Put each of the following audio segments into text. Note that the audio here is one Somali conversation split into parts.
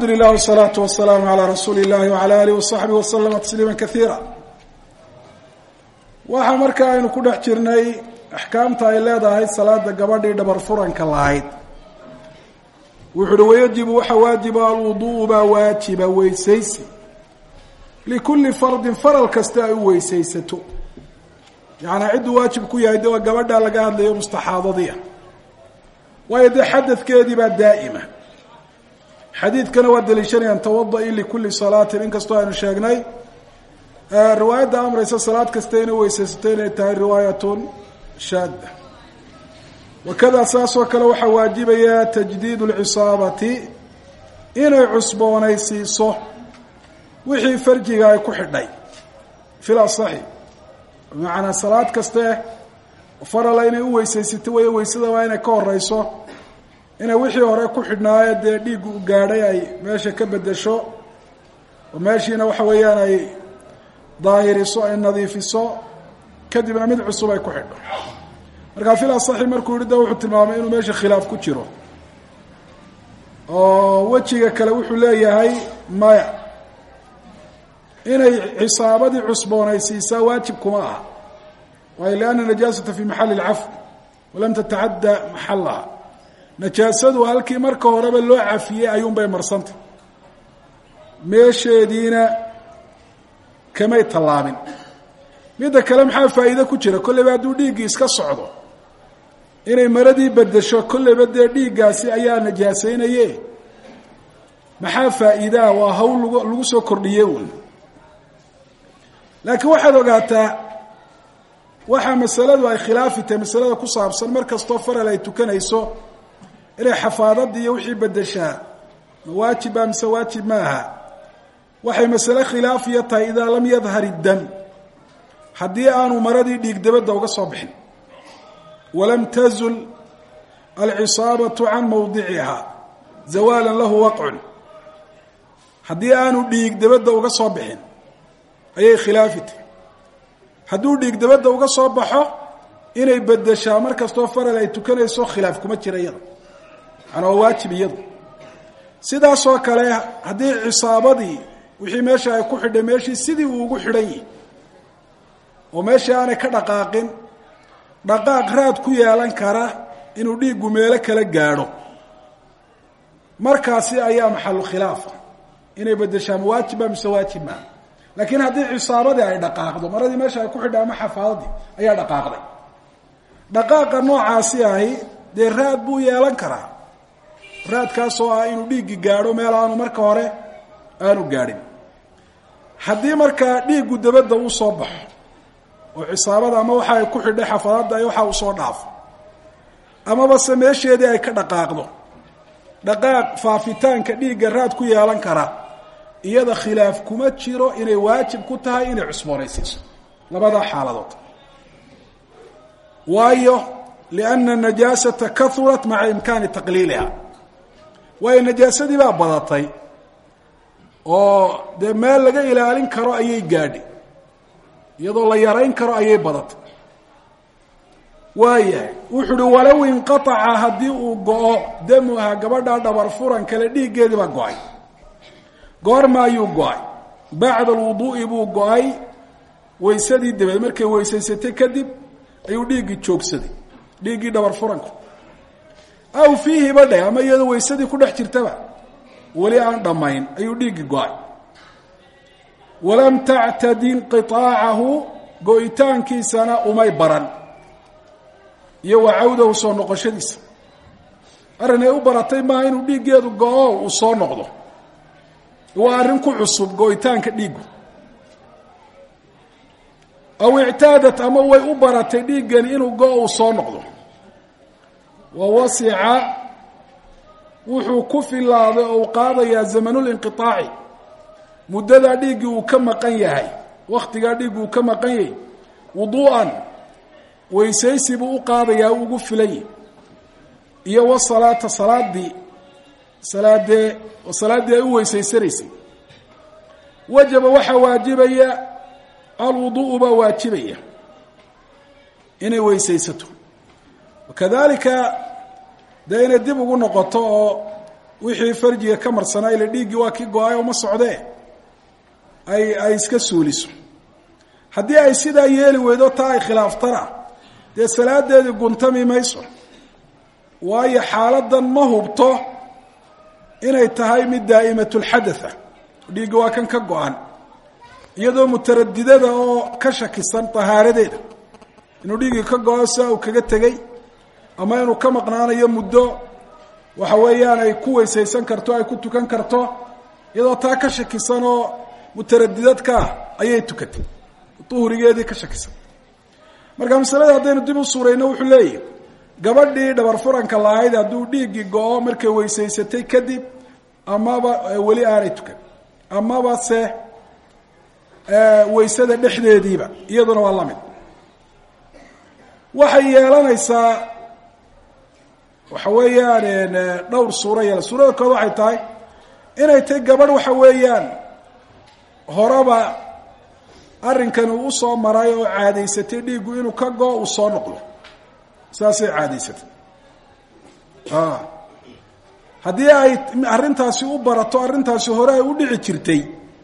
alxamdu lilah wsalaatu wasalaamu calaa rasuuli illahi wacala alih wasaxbihi waslama tasliima kaiira waxaa marka aynu ku dhex jirnay axkaamta ay leedahay salaada gabadhii dhabar furanka lahayd wuxu uhi wayajibu waxa waajiba alwudu'u baa waajiba weysaysi likulli fardin faral kasta ay u weysaysato yacanaa cidduu waajib ku yahay de waa gabadhaa laga hadlayo mustaxaadadiia waayo dee xadadkeedii baa daa'ima xadiidkana waa daliishanayaan tawada-i likulli salaatin inkastoo aynu sheegnay riwaayadda amraysa salaad kasta inay weysaysato inay tahay riwaayatun shaadda wakada saasoo kale waxaa waajibaya tajdiid lcisaabati inay cusboonaysiiso wixii farjiga ay ku xidhay fil asaxi bimacnaa salaad kaste farala inay u weysaysato way weysada waa inay ka horeyso inay wixii hore ku xidhnaayo dee dhiiggu u gaadhay ay meesha ka bedesho oo meeshiina waxa weeyaan ay daahiriso ay nadiifiso kadibna mid cusub ay ku xidho markaa fil asaxi markuu yihi de wuxuu tilmaamay inuu meesha khilaaf ku jiro oo wejiga kale wuxuu leeyahay maya inay cisaabadii cusboonaysiisaa waajib kuma aha waayo lianna najaasata fi maxali lcafw walam tatacadda maxalaha najaasadu halkii marka horeba loo cafiyey ayuunbay marsantay meesheediina kamay tallaabin midda kale maxaa faa'iide ku jira kolleyba hadduu dhiiggii iska socdo inay maradii bedesho kolleyba dee dhiiggaasi ayaa najaasaynaye maxaa faa'iidaa waa hawl lag lagu soo kordhiye un laakiin waxaad ogaataa waxaa masaladu ay khilaafi tahay masalada ku saabsan mar kastoo faral ay tukanayso inay xafaadadii iyo wixii bedeshaa ma waajiba mise waajib ma aha waxay masale khilaafiya tahay idaa lam yadhar iddam haddii aanu maradii dhiig dabadda uga soo bixin walam tazul alcisaabatu can mawdiciha zawaalan lahu waqcun haddii aanu dhiig dabadda uga soo bixin ayay khilaafi tahy hadduu dhiig dabadda uga soo baxo inay bedeshaa mar kastoo faral ay tukanayso khilaaf kuma jira iyada macanaa waa waajib iyadu sidaasoo kale haddii cisaabadii wixii meesha ay ku xidhay meeshii sidii uu ugu xidhan yihi oo meeshii aanay ka dhaqaaqin dhaqaaq raad ku yeelan kara inuu dhiiggu meelo kala gaadho markaasi ayaa maxalu khilaafa inay bedeshaa ma waajiba mise waajib maa laakiin haddii cisaabadii ay dhaqaaqdo maradii meesha ay ku xidhay ama xafaadadii ayaa dhaqaaqday dhaqaaqa noocaasi ahi dee raad buu yeelan karaa raadkaasoo ah inuu dhiiggi gaadho meel aanu marka hore aanu gaadhin haddii markaa dhiiggu dabadda uu soo baxo oo cisaabada ama waxa ay ku xidhay xafaadadda ay waxa uu soo dhaafo amaba se meesheedii ay ka dhaqaaqdo dhaqaaq faafitaanka dhiigga raad ku yeelan kara iyada khilaaf kuma jiro inay waajib ku tahay inay cusboonaysiiso labadaa xaaladood waayo lianna najaasata kahurat maca imkaani taqliiliha waayo najaasadii baa badatay oo dee meel laga ilaalin karo ayay gaadhi iyadoo la yarayn karo ayay badatay waayahay wuxuu uhi walow inqataca haddii uu go-o damuha gabadha dhabar furan kale dhiiggeedii baa go-ay goorma ayuu go-ay bacda alwuduu'i buu go-ay waysadii dabeed markay weysaysatay kadib ayuu dhiiggii joogsaday dhiiggii dhabar furanku aw fiihi badhe ama iyadoo waysadii ku dhex jirtaba weli aan dhammayn ayuu dhiiggii go-ay walam tactadi inqiaacahu go-itaankiisana umay baran iyo wa cawdahu soo noqoshadiisa arrin ay u baratay maaha inuu dhiiggeedu go-o uu soo noqdo waa arrin ku cusub go-itaanka dhiiggu aw ictaadat ama way u baratay dhiiggani inuu go- uu soo noqdo wa wasica wuxuu ku filaaday oo uu qaadayaa zamanulinqiaaci muddadaa dhiiggii uu ka maqan yahay wakhtigaa dhiiggi uu ka maqan yahay wuduu'an weysaysi buu u qaadayaa ugu filan yahi iyo wasalaata salaadii salaadee salaaddii ay u weysaysanaysay wajaba waxaa waajibaya alwudu'u baa waajibaya inay weysaysato wakadalika dee inay dib ugu noqoto oo wixii farjiga ka marsanaa ila dhiiggii waa kii go-ay uma socdee ay ay iska suuliso haddii ay sidaa yeeli weydo taa ay khilaaftana dee salaadeedii guntami mayso waayo xaaladan ma hubto inay tahay mid daa'imatulxadatha dhiigga waa kan ka go-an iyadoo mutaradidada oo ka shakisan tahaaradeeda inuu dhiiggii ka go-o sia uu kaga tegey ama inuu ka maqnaanayo muddo waxa weeyaan ay ku weysaysan karto ay ku tukan karto iyadoo taa ka shakisan oo mutaradidadka ah ayay tukatay uhrigeedii ka shakisan marka masalada haddaynu dib u suurayno wuxuu leeyahy gabadhii dhabar furanka lahayd hadduu dhiiggii go-o markay weysaysatay kadib amaba weli aanay tukan amaba se weysada dhexdeediiba iyaduna waa la mid waxay yeelanaysaa waxa weeyaan dhowr suuro yeela suurada kood waxay tahay inay tahay gabadh waxa weeyaan horeba arrinkan uu usoo maray oo caadaysatay dhiiggu inuu ka go uu soo noqdo saasay caadaysatay haddii ay arrintaasi u barato arrintaasi hore ay u dhici jirtay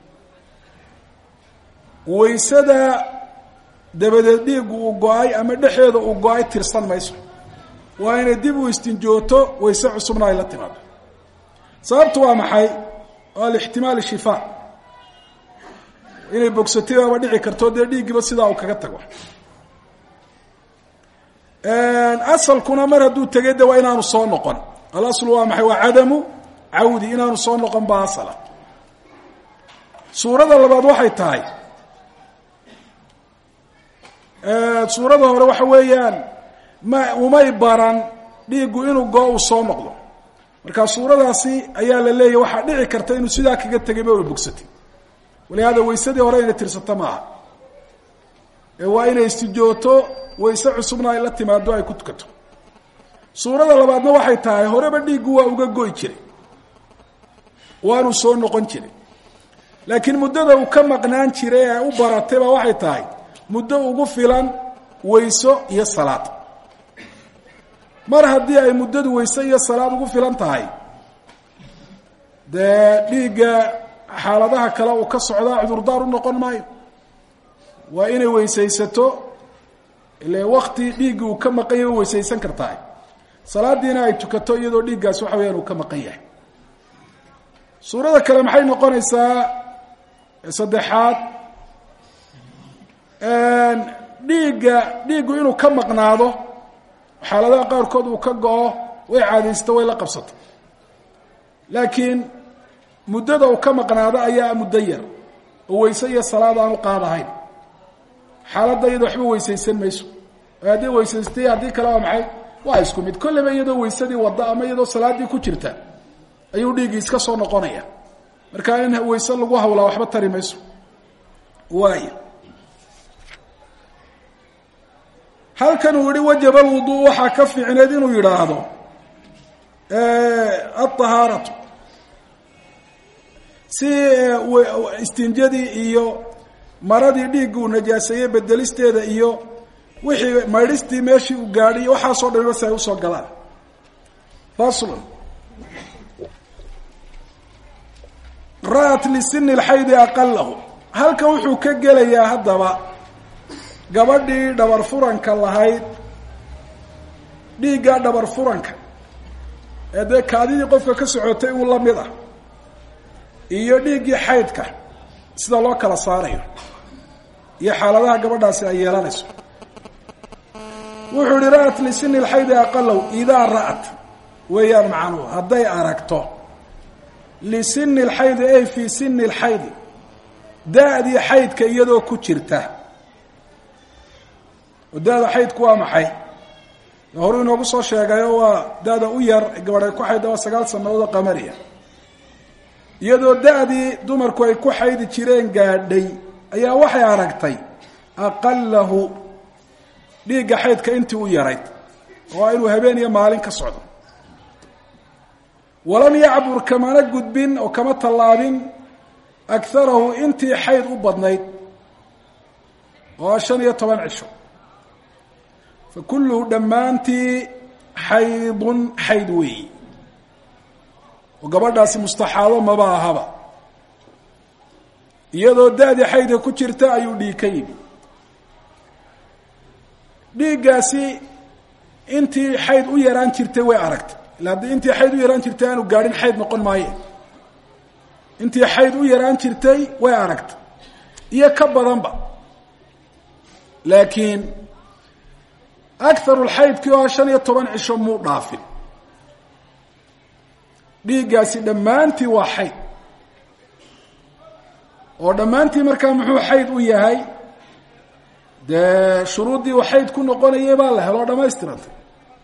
waysada dabadeed dhiiggu uu go-ay ama dhexeeda uu go-ay tirsan mayso waa inay dib u istinjooto wayse cusubna ay la timaado sababtu waa maxay waa alixtimaal shifaa inay bogsatay baaba dhici karto dee dhiiggiiba sidaa uu kaga tago asalkuna mar hadduu tegay de waa inaanu soo noqon alaslu waa maxay waa cadamu cawdi inaanu soo noqon ba asala suurada labaad waxay tahay suurada hore waxa weeyaan ma umay baran dhiiggu inuu goo uu soo noqdo marka suuradaasi ayaa la leeyahy waxaa dhici karta inuu sidaa kaga tegayba way bogsatay walihaada waysadii hore inay tirsato maaha ee waa inay istijooto wayse cusubna ay la timaado ay ku tukato suurada labaadna waxay tahay horeba dhiiggu waa uga goy jiray waanu soo noqon jiray laakiin muddada uu ka maqnaan jiray ee u baratay baa waxay tahay muddo ugu filan wayso iyo salaad mar haddii ay muddadu wayse iyo salaad ugu filan tahay dee dhiigga xaaladaha kale uu ka socdaa cudurdaar u noqon maayo waa inay weysaysato ile wakti dhiiggii uu ka maqan yahay weysaysan kartahay salaadiina ay tukato iyadoo dhiiggaas waxa weyaan uu ka maqan yahay suurada kale maxay noqonaysaa saddexaad dhiigga dhiiggu inuu ka maqnaado xaaladaha qaarkood uu ka go-o way caadaysato way la qabsato laakiin muddada uu ka maqnaado ayaa muddo yar oo wayse iyo salaad aanu qaadahayn xaaladda iyada waxba weysaysan mayso haddii weysaystay haddii kale waa maxay waa isku mid kolleyba iyadoo waysadii wadda ama iyadoo salaaddii ku jirta ayuu dhiiggii iska soo noqonaya marka in wayse lagu hawlaa waxba tari mayso waay halkan uu yihi wajaba alwudu waxaa ka fiicneed inuu yidhaahdo alطahaaratu si istinjadii iyo maradii dhiigga uu najaaseeyey bedelisteeda iyo wixii maydhistii meeshii uu gaadhay waxaasoo dhamiba si ay usoo galaan faslun ra'at lisini lxaydi aqalahu halkan wuxuu ka gelayaa haddaba gabadhii dhabar furanka lahayd dhiiggaa dhabar furanka ee dee kaadidii qofka ka socotay uu la mid ah iyo dhiiggii xaydka sida loo kala saarayo iyo xaaladaha gabadhaasi ay yeelanayso wuxuu yihi ra'at lisini lxaydi aqalow idaa ra'at weeyaan macnuhu hadday aragto lisini lxaydi ay fii sini lxaydi da-dii xaydka iyadoo ku jirta oo da-da xaydku waa maxay horuu inoogu soo sheegayo waa da-da u yar gabadhay ku xaydda waa sagaal sanadood oo qamariya iyadoo da-dii dumarku ay ku xaydi jireen gaadhay ayaa waxay aragtay aqalahu dhiigga xaydka intii u yarayd oo inuu habeen iyo maalin ka socdo walam yacbur kamana gudbin oo kama tallaabin akarahu intii xayd u badnayd oo shan iyo toban cisho fa kulluhu dhammaantii xaydun xayd weeyi oo gabadhaasi mustaxaado maba ahaba iyadoo da-dii xaydka ku jirta ayuu dhiig ka yimi dhiiggaasi intii xayd u yaraan jirtay way aragtay ila haddii intii xayd u yaraan jirtay aanu gaadhin xayd noqon maaye intii xayd u yaraan jirtay way aragtay iyo ka badanba laakiin akarulxaydkii oo shan iyo toban cisho muu dhaafin dhiiggaasi dhammaantii waa xayd oo dhammaantii markaa muxuu xayd u yahay dee shuruuddii uu xayd ku noqonayay baa la helo dhamaystirantay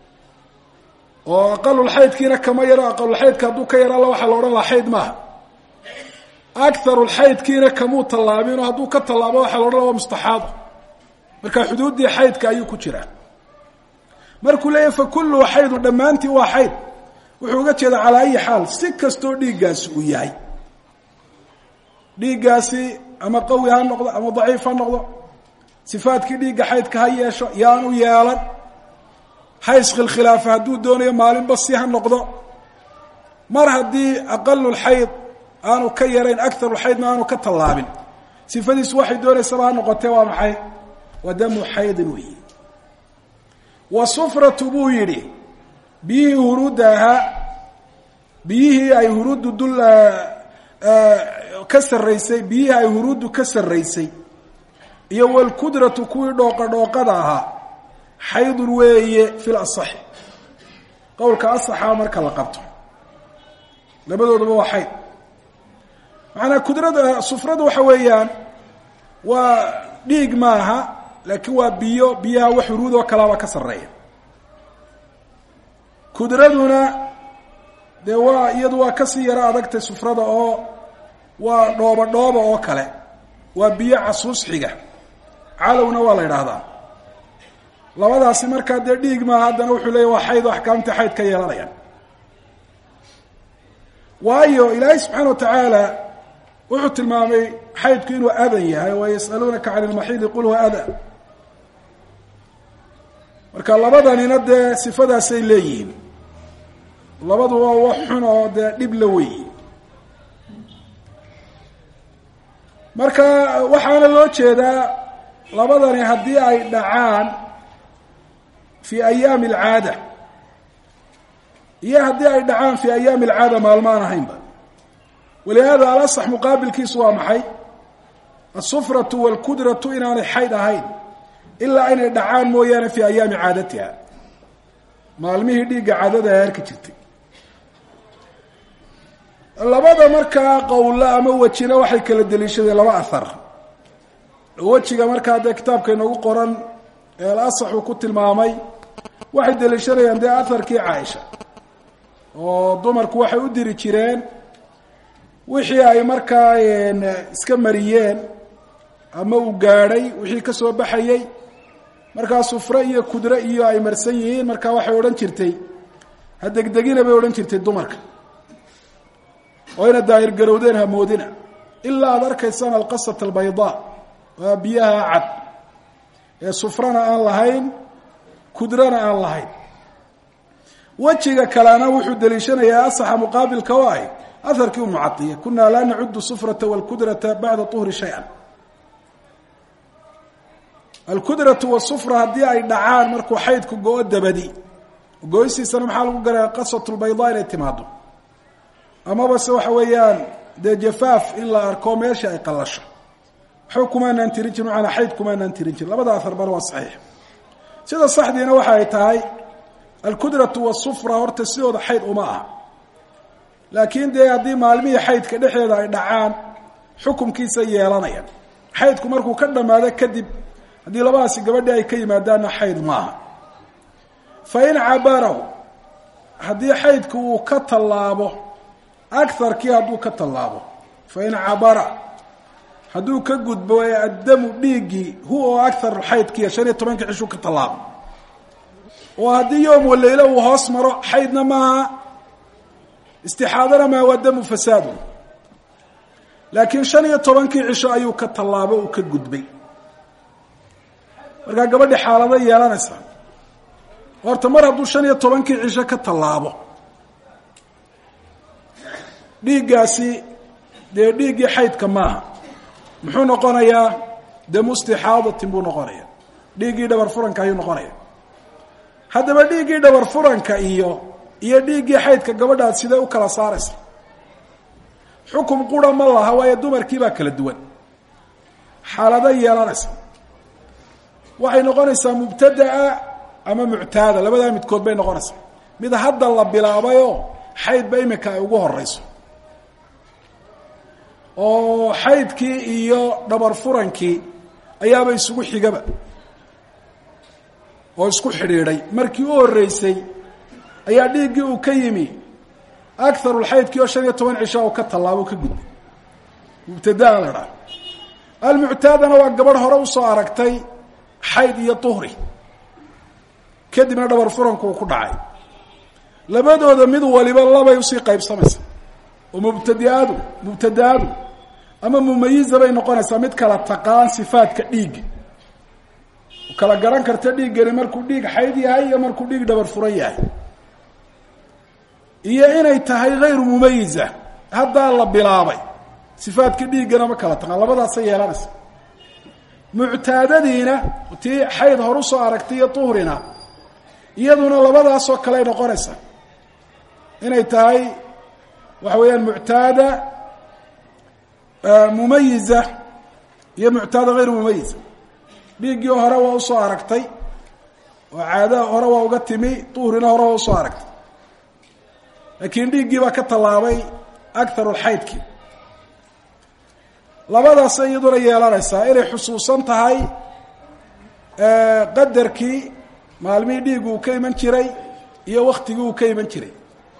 oo aqalulxaydkiina kama yaro aqalulxaydka hadduu ka yaraala waxaa la odhan lahaa xayd maaha akarulxaydkiina kamuu tallaabin oo hadduu ka tallaabo waxaa la odhan laha waa mustaxaado marka xuduuddii xaydka ayuu ku jiraa markuu leeyahy fa kulluhu xaydun dhammaantii waa xayd wuxuu uga jeedaa calaa ayi xaal si kastoo dhiiggaasi uu yahay dhiiggaasi ama qawi ha noqdo ama daciif ha noqdo sifaadkii dhiigga xaydka ha yeesho yaanu yeelan ha iskhilkhilaafa hadduu doonayo maalinba si ha noqdo mar haddii aqalulxayd aanu ka yarayn akarulxaydna aanu ka tallaabin sifadiisu waxay doonaysaba ha noqotee waa maxay waa damu xaydin weyi wa sufratu buu yidhi biyihii huruudda ahaa biyihii ay huruuddu dul ka sarraysay biyihii ay huruuddu ka sarraysay iyo walkudratu kuwii dhooqa dhooqada ahaa xaydun weeye fil asaxi qowlka asaxaa marka la qabto labadooduba waa xayd macanaa kudrada sufradu waxa weeyaan waa dhiig maaha laakiin waa biyo biyaha wax huruud oo kalaaba ka sarreeya kudraduna dee waa iyadu waa kasii yaro adagtay sufrada oo waa dhooba dhooba oo kale waa biyo casuus xiga calowna waa la idhaahdaa labadaasi markaa dee dhiig maaha haddana wuxuu leeya waa xayd oo axkaamtii xayd ka yeelanayaan waayo ilaahay subxaana wa tacaala wuxuu tilmaamay xaydku inuu adan yahay wa yas'aluunaka can ilmaxiidi qul huwa ada marka labadanina dee sifadaasay leeyihiin labaduba wax xun oo dee dhib la weyi marka waxaana loo jeedaa labadani haddii ay dhacaan fi ayaami alcaada iyo haddii ay dhacaan fi ayaami alcaada maalmaan ahaynba walihaada alasax muqaabilkiisu waa maxay asufratu walkudratu inaanay xayd ahayn ilaa inay dhacaan mooyaane fi ayaami caadatiha maalmihii dhiigga caadada ay arki jirtay labada markaa qowla ama wejina waxay kala deliishadeen laba ahar wejiga markaa dee kitaabka inoogu qoran ee alasax uu ku tilmaamay waxay deliishanayaan dee aharkii caaisha oo dumarku waxay u diri jireen wixii ay markaa iska mariyeen ama uu gaadhay wixii ka soo baxayey markaa sufre iyo kudre iyo ay marsan yihiin markaa waxay odhan jirtay ha degdegina bay odhan jirtay dumarka oo ina daahir garowdeen hamoodina ilaa aada arkaysaan alqasat albaydaa waa biyaha cad ee sufrana aan lahayn kudrana aan lahayn wejiga kalena wuxuu deliishanayaa asaxa muqaabilka oo ah aharkii umucaiya kunaa laa nacudu sufrata walkudrata bacda uhri shay-an alkudratu wasufra haddii ay dhacaan markuu xaydku go-o dabadi go-ysiisana maxaa lagu garaya qasatulbaydaa inay timaado amaba se waxa weeyaan dee jafaaf in la arko meesha ay qalasho waxba kumaanaan tirin jirin macanaa xayd kumaanaan tirin jirin labada aharbana waa saxiix sida saxdiina waxa ay tahay alkudratu wasufra horta sidooda xayd uma aha laakiin dee haddii maalmihii xaydka dhexdeeda ay dhacaan xukumkiisa yeelanayaan xaydku markuu ka dhammaado kadib haddii labadaasi gabadhii ay ka yimaadaanna xayd maaha fa in cabarahu haddii xaydku uu ka tallaabo akarkii hadduu ka tallaabo fa in cabara hadduu ka gudbo ee addamu dhiiggii hu oo akar xaydkiiya shan iyo tobanka cishuu ka tallaabo oo haddii yoom waleylo uu hoos maro xaydna maaha istixaadana maaha waa damu fasaadu laakiin shan iyo tobankii cisho ayuu ka tallaabo uu ka gudbay markaa gabadhi xaalado yeelanaysaa horta mar hadduu shan iyo tobankii cisho ka tallaabo dhiiggaasi dee dhiiggii xaydka maaha muxuu noqonayaa damu istixaadatin buu noqonaya dhiiggii dhabar furanka ayuu noqonaya haddaba dhiiggii dhabar furanka iyo iyo dhiiggii xaydka gabadhaad sidee u kala saaraysa xukum qura ma laha waayo dumarkii baa kala duwan xaalada yeelanaysa waxay noqonaysaa mubtadaa ama muctaada labadaa midkood bay noqonaysaa mid hadda la bilaabayoo xaydba imika ay ugu horeyso oo xaydkii iyo dhabar furankii ayaaba isugu xigaba oo isku xidhiidhay markii u horeysay ayaa dhiiggii uu ka yimi akarulxaydkii oo shan iyo toban cisha oo ka tallaabo ka gudbay mubtadaa la dhaha almuctaadana waa gabadh hore usoo aragtay xayd iyo tuhri kadibna dhabar furanku uu ku dhacay labadooda mid waliba labay usii qaybsamaysa oo mubtadiaadu mubtadaadu ama mumayiza bay noqonaysaa mid kala taqaan sifaadka dhiigga kala garan karta dhiiggani markuu dhiig xayd yahay iyo markuu dhiig dhabar furan yahay iyo inay tahay hayru mumayiza haddaa la bilaabay sifaadka dhiiggana ma kala taqaan labadaasay yeelanaysa muctaadadiina tii xayd hor usoo aragtay iyo tuhrina iyaduna labadaasoo kale ay noqonaysaa inay tahay waxa weeyaan muctaada mumayiza iyo muctaada hayru mumayiza dhiiggii hore waa usoo aragtay oo caada hore waa uga timi tuhrina hore waa usoo aragtay laakiin dhiiggii baa ka tallaabay akharu lxaydkii labadaasay iyaduna yeelanaysaa inay xusuusan tahay qadarkii maalmihii dhiiggu uu ka iman jiray iyo waktigii uu ka iman jiray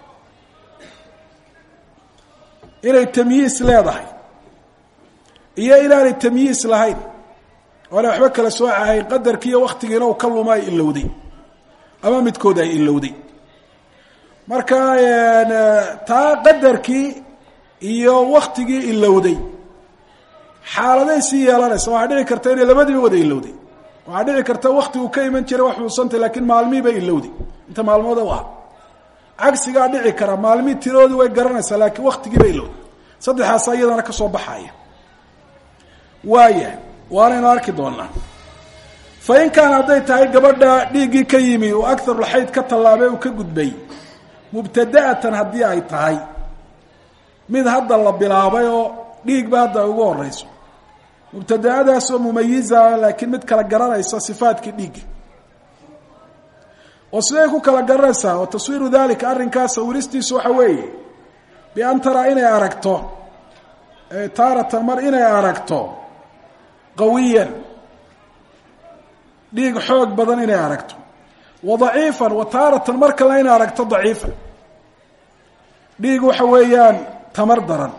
inay tamyiis leedahay iyo inaanay tamyiis lahayn oonay waxba kala soocahayn qadarkii iyo waktigiina uu ka luma ay ilowday ama midkood ay ilowday marka taa qadarkii iyo waktigii ilowday xaaladay sii yeelanaysa waxaa dhici karta inay labadiiba wada ilowday waxaa dhici karta wakti uu ka iman jiray wax xuusantay lakiin maalmihii bay ilowday inta maalmood u ah cagsigaa dhici kara maalmihii tiroodii way garanaysaa laakiin waktigii bay ilowday saddexaasa iyadana ka soo baxaya waaya waanaynu arki doonaa fa in kaana hadday tahay gabadha dhiiggii ka yimi uu akarulxayd ka tallaabay uu ka gudbay mubtada'atan haddii ay tahay mid hadda la bilaabay oo dhiigba hadda ay ugu horeyso mubtada'adaasoo mumayiza laakiin mid kala garanaysa sifaadkii dhiigga oo siday ku kala garanaysaa oo taswiiru dalika arrinkaas sawiristiisu waxa weeye bian taraa inay aragto taaratan mar inay aragto qawiyan dhiig xoog badan inay aragto wa daciifan wa taaratan mar kalena inay aragto daciifan dhiig waxa weeyaan tamar daran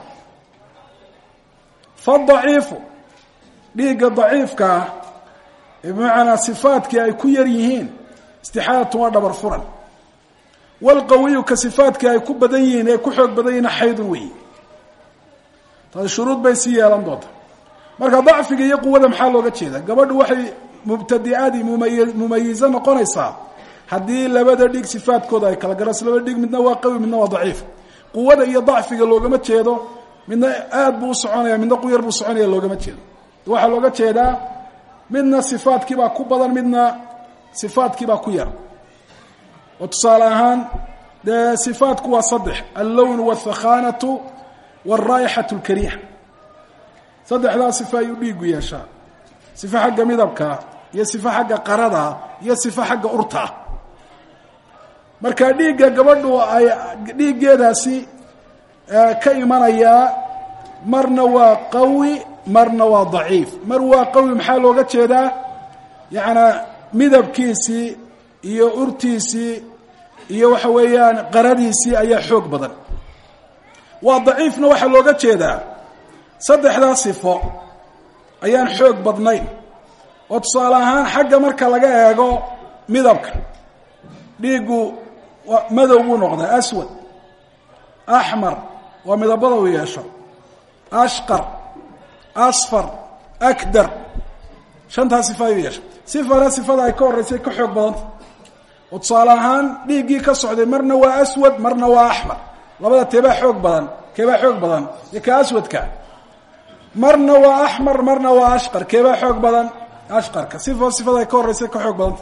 fadaciifu dhiigga daciifka ah bimacnaa sifaadkii ay ku yar yihiin istixaadatun waa dhabar furan walqawiyu ka sifaadkii ay ku badan yihiin ee ku xoog badan yihiin xaydun weyi taasi shuruud bay sii yeelan doonta marka dacfiga iyo quwada maxaa looga jeeda gabadhu waxay mubtadi'adii mumay mumayizo noqonaysaa haddii labada dhiig sifaadkooda ay kala garanayso labada dhiig midna waa qawi midna waa daciif quwada iyo dacfiga loogama jeedo midna aad buu usoconaya midna quyar buu soconaya loogama jeedo waxaa looga jeedaa midna sifaadkiibaa ku badan midna sifaadkiibaa ku yar oo tusaale ahaan dee sifaadku waa saddex allown wاthakhanatu wاlraa'ixaة اlkariixa saddexdaa sifa ayuu dhiigu yeeshaa sifo xagga midabkaa iyo sifo xagga qaradaa iyo sifo xagga urtaa marka dhiigga gabadhu ay dhiiggeedaasi ka imanayaa marna waa qawi marna waa daciif mar waa qawi maxaa looga jeedaa yacanaa midabkiisii iyo urtiisii iyo waxa weeyaan qaradiisii ayaa xoog badan waa daciifna waxaa looga jeedaa saddexdaa sifo ayaan xoog badnayn oo tusaale ahaan xagga marka laga eego midabka dhiiggu madow buu noqdaa aswad axmar waa midabada uu yeesho ashqar asfar akdar shantaa sifa ayuu yeesha sifana sifada ay ka horreysay ka xoog badanta oo tusaale ahaan dhiiggii ka socday marna waa aswad marna waa axmar labada teebaa xoog badan keebaa xoog badan iyo ka aswadka marna waa axmar marna waa ashqar keebaa xoog badan ashqarka sifo sifada ay ka horreysa ka xoog badanta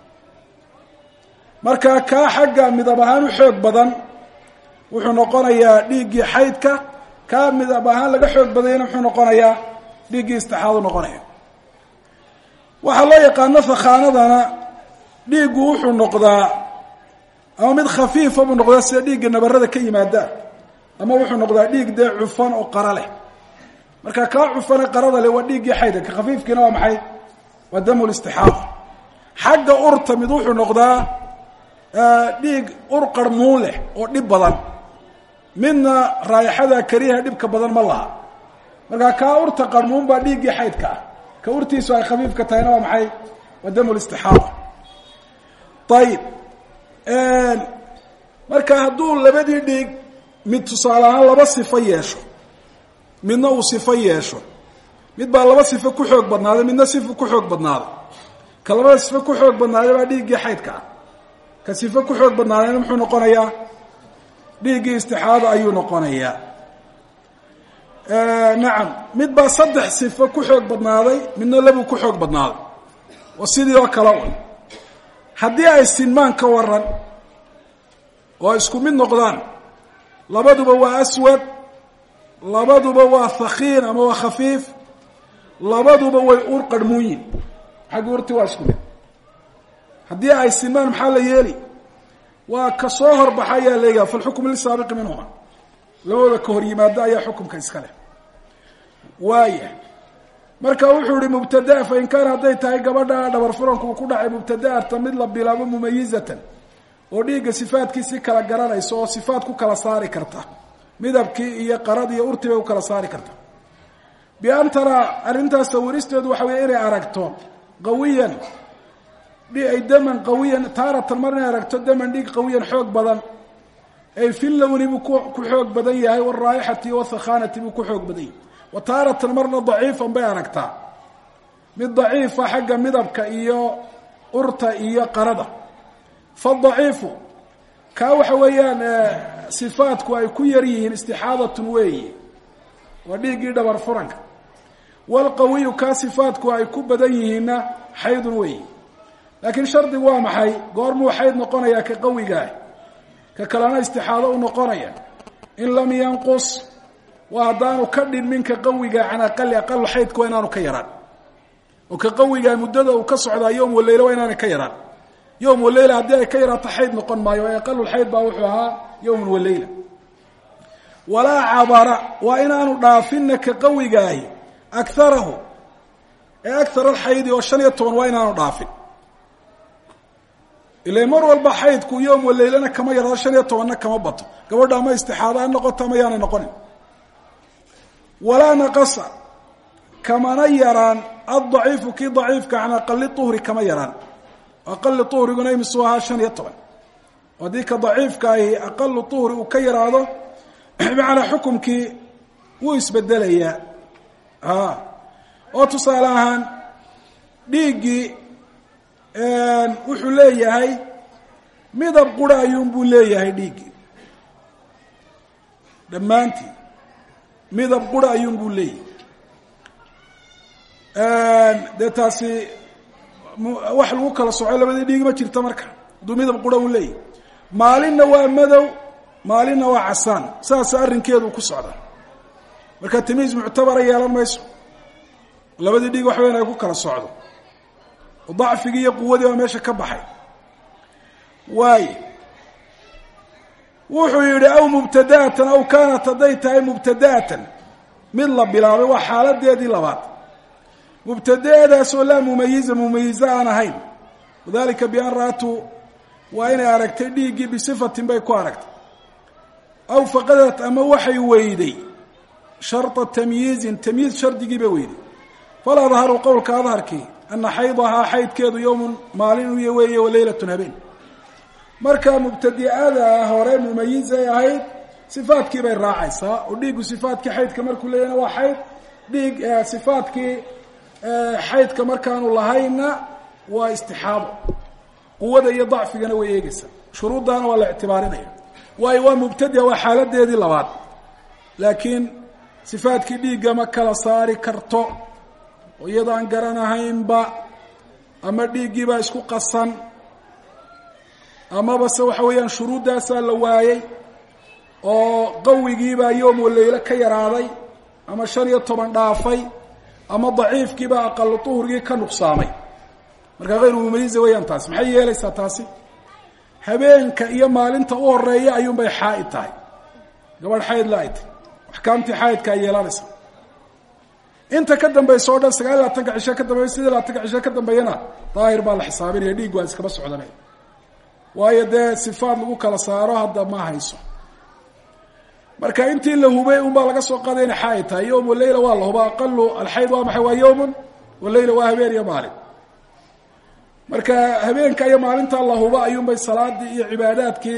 marka kaa xagga midab ahaan u xoog badan wuxuu noqonayaa dhiiggii xaydka kaa midab ahaan laga xoog badayana muxuu noqonayaa dhiiggii istixaadu noqonaya waxaa loo yaqaano fakhaanadana dhiiggu wuxuu noqdaa ama mid khafiifa buu noqdaa sida dhiigga nabarada ka yimaada ama wuxuu noqdaa dhiig dee cufan oo qara leh marka kaa cufane qarada leh waa dhiiggii xaydka ka khafiifkiina waa maxay waa damu listixaada xagga urta mid wuxuu noqdaa dhiig ur qarmuun leh oo dhib badan midna raayaxada kariyaha dhibka badan ma laha marka kaa urta qarmuun baa dhiiggii xaydka ah ka urtiisu ay khafiifka tahayna waa maxay waa damu listixaada ayib marka hadduu labadii dhiig mid tusaale ahaan laba sifo yeesho midna uu sifo yeesho mid baa laba sifo ku xoog badnaaday midna sifo ku xoog badnaaday ka labada sifo ku xoog badnaaday baa dhiiggii xaydka ah ka sifo ku xoog badnaadayna muxuu noqonayaa dhiiggii istixaada ayuu noqonayaa nacam mid baa saddex sifo ku xoog badnaaday midna labuu ku xoog badnaaday waa sidii oo kale un haddii ay sinmaan ka waran oo isku mid noqdaan labaduba waa aswad labaduba waa thakiin ama waa khafiif labaduba way ur qarhmuunyin xagga urti waa isku mid haddii ay sinmaan maxaa la yeeli waa ka soo horbaxa ayaa leeyaha falxukmu lisaabiqi minhuma labadooda ka hor yimaado ayaa xukumka iska leh waaya marka wuxuu ihi mubtadaa fain kaana hadday tahay gabadha dhabar furanku uu ku dhacay mubtadaarta mid la bilaabo mumayizatan oo dhiigga sifaadkiisii kala garanaysa oo sifaad ku kala saari karta midabkii iyo qarad iyo urti bay u kala saari karta bian taraa arrintaas sawiristeedu waxa weeye inay aragto qawiyan ay daman qawiyan taaratan mar inay aragto daman dhiig qawiyan xoog badan ay fi lowni buu ku xoog badan yahay waraayixati wathakhanati buu ku xoog badan yahay wa taaratan marna daciifan bay aragtaa mid daciifa xagga midabka iyo urta iyo qarada fadaciifu kaa waxa weeyaan sifaadku ay ku yar yihiin istixaadatun weeyi waa dhiiggii dhabar furanka walqawiyu kaa sifaadku ay ku badan yihiinna xaydun weeyi laakiin shardigu waa maxay goormuu xayd noqonayaa ka qawigaah ka kalena istixaado u noqonaya in lam yanqus waa haddaanu ka dhinmin ka qawiga can aqali aqal xaydka waa inaanu ka yaraan oo ka qawigaa muddada uu ka socdaa yowm waleyla waa inaanay ka yaraan yowm waleyla haddii ay ka yaraato xayd noqon maayo ee aqalulxayd baa wuxuu ahaa yowmun waleyla walaa cabara waa inaanu dhaafinna ka qawigaahi akarahu ee akar alxaydi oo shan iyo toban waa inaanu dhaafin ila mar walba xaydku yowm waleylana kama yarado shan iyo tobanna kama bato gabadha ama istixaado ha noqoto ama yaanay noqonin walaa naqasa kamana yaraan addaciifu kii daciifka can aqali uhri kama yaraan aqali uhriguna imisu ahaa shan iyo toban haddii ka daciifka ahi aqalu uhri uu ka yaraado bimacnaa xukumkii wuu isbedelayaa a oo tusaale ahaan dhiiggii wuxuu leeyahay midab qura ayuunbuu leeyahay dhiiggii dhammaantii midab qura ayuunbuu leeyahay dee taasi wax lagu kala soco labadii dhiig ma jirta marka hadduu midab qura uu leeyahay maalinna waa madow maalinna waa casaan saasa arrinkeedu ku socda marka tamiis muctabara yeelan mayso labadii dhiig wax weyn ay ku kala socdo dacfigii iyo quwadii baa meesha ka baxay waaye wuxuu yihi aw mubtadaatan aw kaanat hadday tahay mubtadaatan mid la bilaabay waa xaaladeedii labaad mubtadaadaasoo laa mumayiza mumayize aan ahayn wadalika bian ra'atu waa inay aragtay dhiiggii bisifatin bay ku aragtay aw faqadat ama waxay weyday sharطa tamyiizin tamyiiz shardigii bay weyday fala adharu qowlka adharkii ana xaydahaa xaydkeedu yowmun maalin u weeye waleylatun habeen marka mubtadi'ada hore mumayizay ahayd sifaadkii bay raacaysaa oo dhiiggu sifaadkii xaydka markuu leeyahna waa xayd dhiig sifaadkii xaydka markaanu lahayna waa istixaabo quwada iyo dacfigana way eegeysaa shuruuddaana waa la ictibaarinaya waayo waa mubtadia waa xaaladeedii labaad laakiin sifaadkii dhiigga ma kala saari karto oo iyadaan garanahaynba ama dhiiggiibaa isku qasan amaba se waxa weeyaan shuruuddaasaa la waayey oo qawigiibaa yoom waleylo ka yaraaday ama shan iyo toban dhaafay ama daciifkiibaa aqalo duhurgii ka nuqsaamay markaa hayru mumaliza weeyaan taasi maxay yeelaysaa taasi habeenka iyo maalinta u horeeya ayuunbay xaaid tahay gabadh xayd la ay tahy axkaamtii xaydka ay yeelanaysa inta ka dambaysa o dhan sagaal iyo labaatanka cisho ka dambeya sidii labaatanka cisho ka dambeeyana daahir baa la xisaabinaya dhiig waa iskaba socdanaya waayo dee sifaad lagu kala saaro hadda ma hayso marka intii la hubay un baa laga soo qaaday inay xaaid tahay yowm waleyla waa la huba aqalu alxayd waa maxay waa yowmun waleyla waa habeen iyo maalin marka habeenka iyo maalinta la huba ayuunbay salaadii iyo cibaadaadkii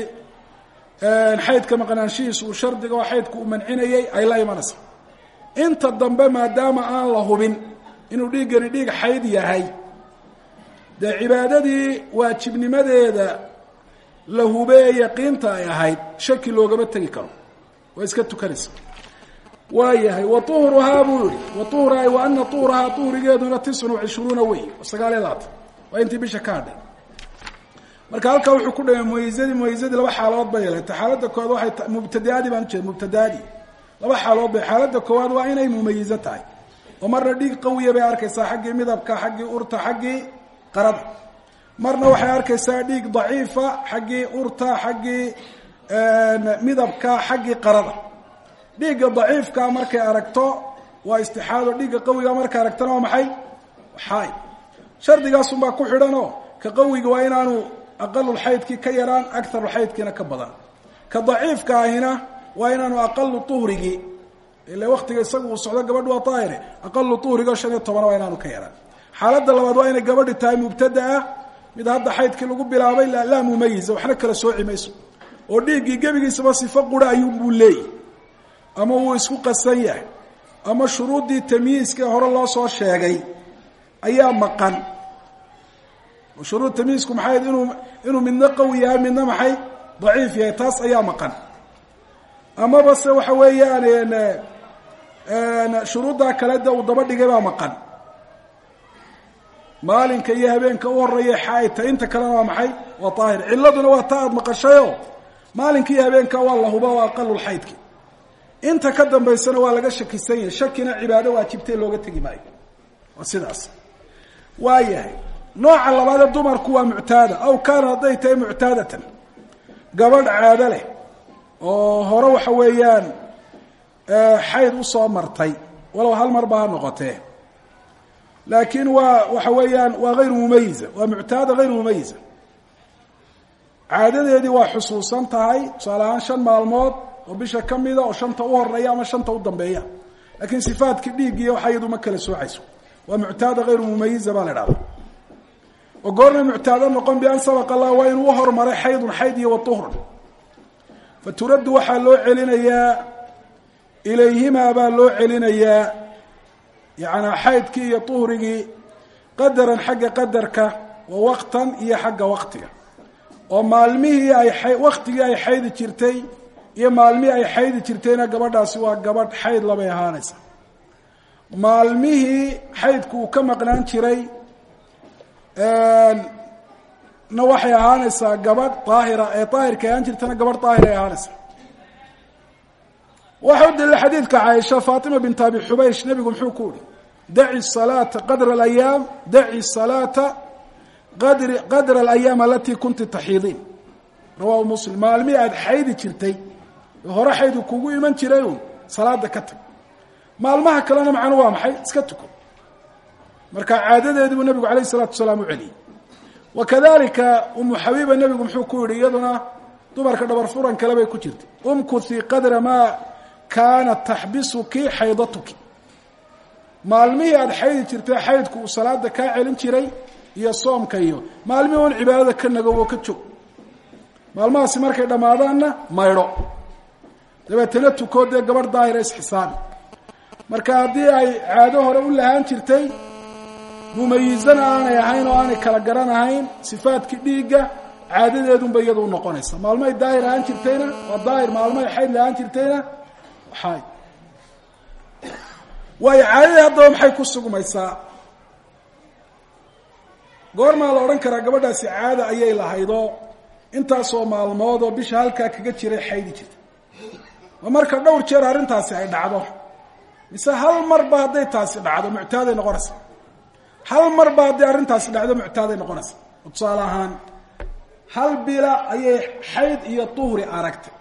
xaydka maqnaanshihiisa uu shardiga oo xaydku uu mancinayay ay la imanaysa inta dambe maadaama aan la hubin inuu dhiiggani dhiig xayd yahay dee cibaadadii waajibnimadeeda la hube ee yaqiinta ay ahayd shaki loogama tegi karo waa iska tukanaysa waa yahay wa uhruhaa buu yihi wa uhra wa ana uhrahaa uhrigeeduna tiscun wacishruuna wey sagaal iyo labaatan waa intii bisha ka hadhay marka halkaa wuxuu ku dhamay mumayizadii mumayizadii laba xaaladood bay yeelatay xaaladda koowaad waxay mubtadaadii baan ujeeda mubtadaadii laba xaaladood bay xaaladda koowaad waa inay mumayizo tahay oo marna dhiig qawiya bay arkaysaa xaggii midabka xaggii urta xaggii qarada marna waxay arkaysaa dhiig daciifa xaggii urta xaggii midabka xaggii qarada dhiigga daciifka markay aragto waa istixaado dhiigga qawiga markay aragtona waa maxay xaay shardigaasunbaa ku xidhan oo ka qawiga waa inaanu aqalulxaydkii ka yaraan akarulxaydkiina ka badan ka daciifka ahina waa inaanu aqalu uhrigii ila waktiga isaga uu socdo gabadh waa daahire aqalu uhrigo shan iyo tobana waa inaanu ka yaraan xaaladda labaad waa inay gabadhi tahay mubtadaa mid hadda xaydkii lagu bilaabay laa mumayiza waxna kala sooci mayso oo dhiiggii gebigiisaba sifo qura ayuunbuu leeyahy ama wuu isku qasan yahay ama shuruuddii tamyiiska hore loo soo sheegay ayaa maqan shuruud tamyiisku maxay inuu inuu midna qawi yahay midna maxay daciif yahay taas ayaa maqan amaba se waxa weeyaan shuruuddaa kale de uu daba dhigay baa maqan maalinka iyo habeenka u horeeya xaaidta inta kalena waa maxay waa daahir ciladuna waa ta aada maqashayo maalinka iyo habeenka waa la huba waa aqalulxaydki inta ka dambaysana waa laga shakisan yahay shakina cibaado waajibtee looga tegi maayo waa sidaas waa yahay nooca labaadee dumarku waa muctaada aw kaana hadday tahay muctaadatan gabadh caado leh oo hore waxa weeyaan xayd usoo martay walow hal mar ba ha noqotee laakiin waa waxa weeyaan waa hayru mumayiza waa muctaada hayru mumayiza caadadeedii waa xusuusan tahay tusaale ahaan shan maalmood oo bisha ka mida oo shanta u horeeya ama shanta u dambeeya laakiin sifaadkii dhiiggiiyo waxa iyadu ma kala soocayso waa muctaada hayru mumayiza baa la idhahda oo goorna muctaado noqon bian sabaqa allah waa inuu uhormaray xaydun xayd iyo wauhrun fa turaddu waxaa loo celinayaa ilayhimaa baa loo celinayaa yacanaa xaydkii iyo uhrigii qadaran xagga qadarka wa waqtan iyo xagga waqtiga oo maalmihii ay waktigii ay xaydi jirtay iyo maalmihii ay xaydi jirtayna gabadhaasi waa gabadh xayd labay ahaanaysa maalmihii xaydku uu ka maqnaan jiray na waxay ahaanaysaa gabadh daahira ee daahirka ahaan jirtana gabadh daahir ay ahaanaysaa waxa u daliila xadiidka caaisha faatima bint abi xubaysh nebigu muxuu ku uhi daci salaata qadra alayaam daci salaata qadri qadra alayaam alatii kunti taxiidiin rawahu muslim maalmihii aada xaydi jirtay ee hore xaydu kugu iman jiray un salaada ka tag maalmaha kalena macnu waa maxay iska tuko marka caadadeedii buu nebigu alayh الsalatu wasalaam u celiyey wa kadalika umu xabiiba nebigu muxuu ku yihi iyaduna dumarka dhabar furan kale bay ku jirtay umkuthi qadra maa kaanat taxbisuki xaydatuki maalmihii aada xaydi jirtay xaydku uu salaada kaa celin jiray iyo soomka iyo maalmihii un cibaadada ka nagow oo ka joog maalmahaasi markay dhammaadaanna maydho dabeetana tukoo dee gabadh daahira isxisaabi marka haddii ay caado hore u lahaan jirtay mumayizana aanay ahayn oo aanay kala garanahayn sifaadkii dhiigga caadadeedunba iyadu unoqonaysa maalmoay daahir ahaan jirtayna waa daahir maalmoay xayd lahaan jirtayna xayd waayo caadadii haddaba maxay ku sugmaysaa goormaa la odhan karaa gabadhaasi caada ayay lahaydoo intaasoo maalmood oo bisha halkaa kaga jiray xaydi jirta ma marka dhowr jeer arrintaasi ay dhacdo mise hal marba hadday taasi dhacdo muctaaday noqonaysa hal marba hadday arrintaasi dhacdo muctaaday noqonaysa tusaale ahaan hal bila ayay xayd iyo tuhri aragtay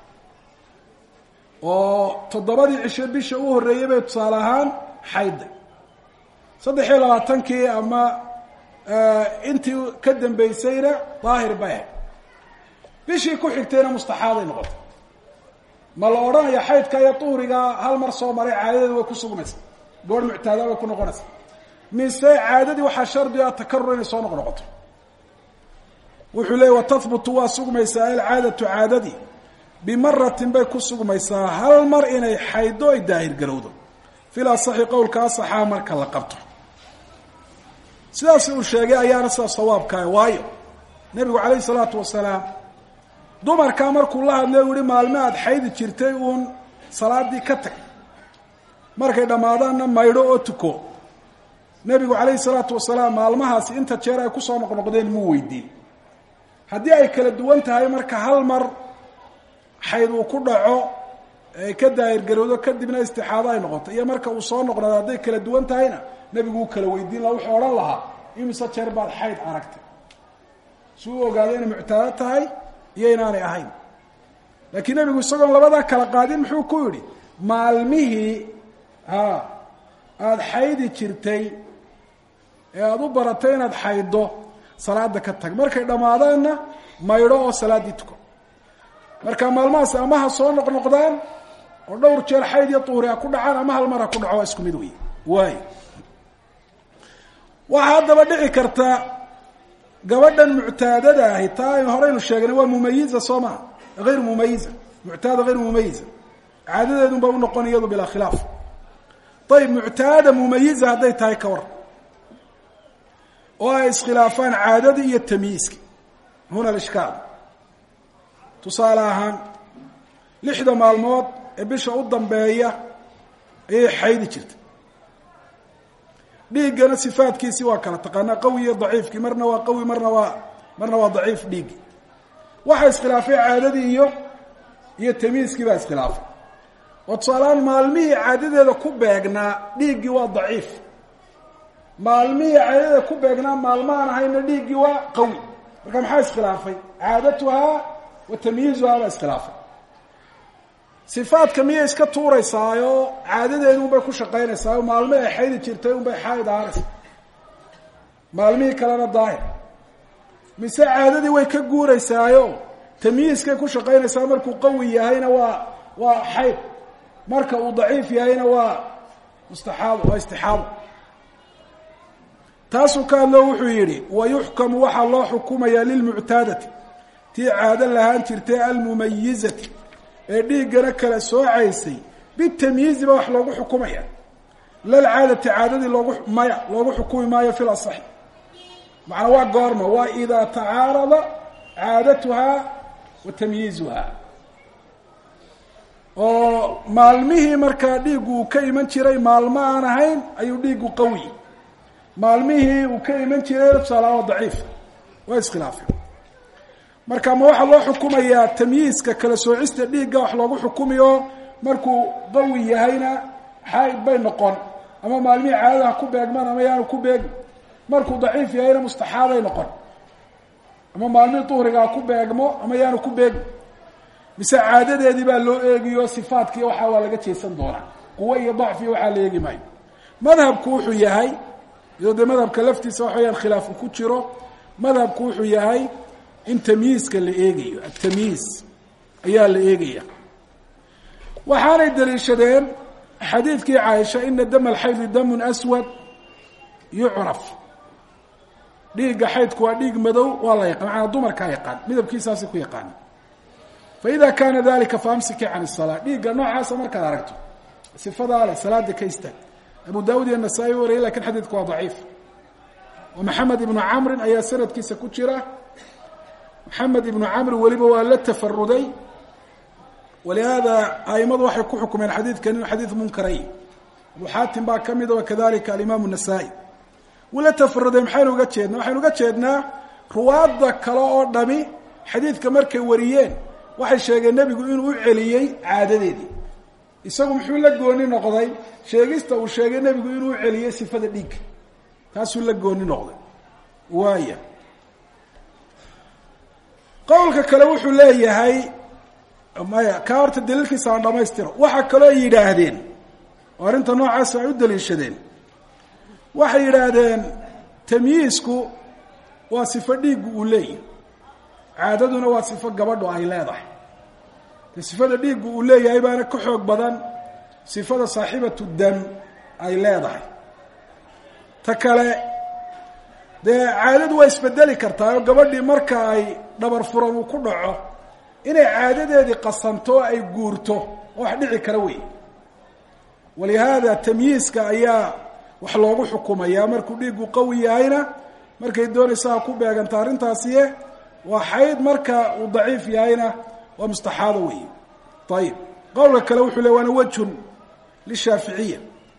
oo toddobadii cisho bisha u horreeyey bay tusaale ahaan xaydday saddex iyo labaatankii ama intii ka dambeysayna daahir bay ahayd bishii ku xigtayna mustaxaaday noqotay ma la odhanaya xaydka iyo tuhriga hal mar soo maray caadadeedu way ku sugmaysa goor muctaada way ku noqonaysa mise caadadii waxaa shardi ah takarur inay soo noq noqoto wuxuu leeyay watahbutu waa sugmaysaa alcaadatu caadadii bimaratin bay ku sugmaysaa hal mar inay xaydo ay daahir garowdo fil asaxi qowlka asaxaa marka la qabto sidaas uu sheegay ayaana sidaas sawaabkaa waayo nebigu calayhi salaatu wasalaam dumarkaa markuu la hadlay u yihi maalme aada xaydi jirtay uun salaadii ka tag markay dhammaadaanna maydho oo tuko nebigu calayhi salaatu wasalaam maalmahaasi inta jeer ay kusoo noqnoqdeen muu weydiin haddii ay kala duwan tahay marka hal mar xayd uu ku dhaco ay ka daahirgarowdo kadibna istixaado ay noqoto iyo marka uu soo noqnado hadday kala duwan tahayna nebigu uu kala weydiin laha wuxuu odhan lahaa imise jeer baad xayd aragtay si uu ogaado inay muctaado tahay iyo inaanay ahayn laakiin nebigu isagoon labadaa kala qaadin muxuu ku yidhi maalmihii a aada xaydi jirtay ee aada u baratay inaad xayddo salaada ka tag markay dhammaadaanna maydho oo salaaddii tuko marka maalmahaas ama ha soo noqnoqdaan oo dhowr jeer xayd iyo tuuri ha ku dhacaan ama hal mar ha ku dhaco waa isku mid wey waay waxaa haddaba dhici karta gabadhan muctaadada ahi taa aynu horeynu sheegnay waa mumayiza soo maa hayr mumayiza muctaada hayr mumayiza caadadeedun ba unoqon iyadu bilaa khilaaf ayib muctaada mumayiza hadday tahay ka war oo ay iskhilaafaan caadadii iyo tamyiiski huna alishkaal tusaale ahaan lixda maalmood ee bisha u dambeeya ayay xaydi jirtay dhiiggana sifaadkiisii waa kala taqaanaa qawi iyo daciifkii marna waa qawi marna waa marna waa daciif dhiiggi waxa iskhilaafay caadadii iyo iyo tamyiiskii baa iskhilaafay oo tusaalehaan maalmihii caadadeeda ku beegnaa dhiiggii waa daciif maalmihii caadadeeda ku beegnaa maalmaaan ahayna dhiiggii waa qawi marka maxaa iskhilaafay caadatuhaa wa tamyiizuhaa baa iskhilaafay sifaadka miyay iska tuuraysaayo caadadeedu unbay ku shaqaynaysaa maalmo ay xaydi jirtay unbay xaaid ahaanaysa maalmihii kalena daahir mise caadadii way ka guuraysaayo tamyiiskay ku shaqaynaysaa markuu qawi yahayna waa waa xayd marka uu daciif yahayna waa mustaxaado waa istixaado taasuu ka hadlo wuxuu yidhi wayuxkamu waxaa loo xukumayaa lilmuctaadati tii caado lahaan jirtay almumayizati ee dhiiggana kala soocaysay bitamyiizi ba wax loogu xukumaya lalcaadati caadadii loogu maya loogu xukumi maayo fi lasaxi macnaa waa goorma waa idaa tacaarada caadatuhaa wa tamyiizuhaa oo maalmihii markaa dhiiggu uu ka iman jiray maalmo aan ahayn ayuu dhiiggu qawi maalmihii uu ka iman jiray tusaalaaa daciif waa iskhilaafay marka ma waxaa loo xukumayaa tamyiiska kala soocista dhiigga wax loogu xukumiyo markuu qawi yahayna xaaid bay noqon ama maalmihii caadada ha ku beegmaan ama yaanu ku beegin markuu daciif yahayna mustaxaaday noqon ama maalmihii duhriga ha ku beegmo ama yaanu ku beegin mise caadadeedii baa loo eegiyo sifaadkii waxaa waa laga jeesan doonaa quwo iyo dacfi waxaa la eegi maayo madhabku wuxuu yahay iyadoo dee madhabka laftiisa waxa weyaan khilaafu ku jiro madhabku wuxuu yahay in tamyiiska la eegayo atamyiis ayaa la eegaya waxaanay daliishadeen xadiidkii caaisha ina dama alxaydi damun aswad yucraf dhiigga xaydku waa dhiig madow waa la yaqaan macanaa dumarkaa yaqaan midabkiisaasay ku yaqaana faida kaana dalika faamsiki can الsalaa dhiigga noocaasa markaad aragto sifadaa leh salaada ka istaag abu daawud iyo nasaa-i wariyay lakin xadiidku waa daciif oo maxamed ibnu camrin ayaa sanadkiisa ku jira maxamed ibnu camr weliba waa la tafaruday walihaada aimadu waxay ku xukumeen xadiidkan inuu xadiid munkaray abu xaatim baa ka mida wakadalika alimaamu nasaa-i wuu la tafaruday maxaynu uga jeednaa waxaynu uga jeednaa ruwaadda kale oo dhami xadiidka markay wariyeen waxay sheegeen nebigu inuu u celiyey caadadeedii isagu muxuu la gooni noqday sheegista uu sheegay nebigu inuu u celiyey sifada dhiigga taasuu la gooni noqday waaya qowlka kale wuxuu leeyahay maya kaa horta daliilkiisa aan dhamaystiro waxaa kaloo yidhaahdeen oo arrinta noocaas ay u daliishadeen waxay yidhaahdeen tamyiisku waa sifo dhiiggu uu leeyahy caadaduna waa sifo gabadhu ay leedahay de sifada dhiiggu uu leeyahay baana ka xoog badan sifada saaxibatu dam ay leedahay ta kale dee caadadu waa isbedeli kartaa oo gabadhii marka ay dhabar furan uu ku dhaco inay caadadeedii qasanto oo ay guurto oo wax dhici kara wey walihaada tamyiiska ayaa wax loogu xukumayaa markuu dhiiggu qawi yahayna markay doonaysa ha ku beeganta arrintaasiye waa xayd marka uu daciif yahayna waa mustaxaado wey ayib qowlka kale wuxuu le waana wejhun lishaaficiya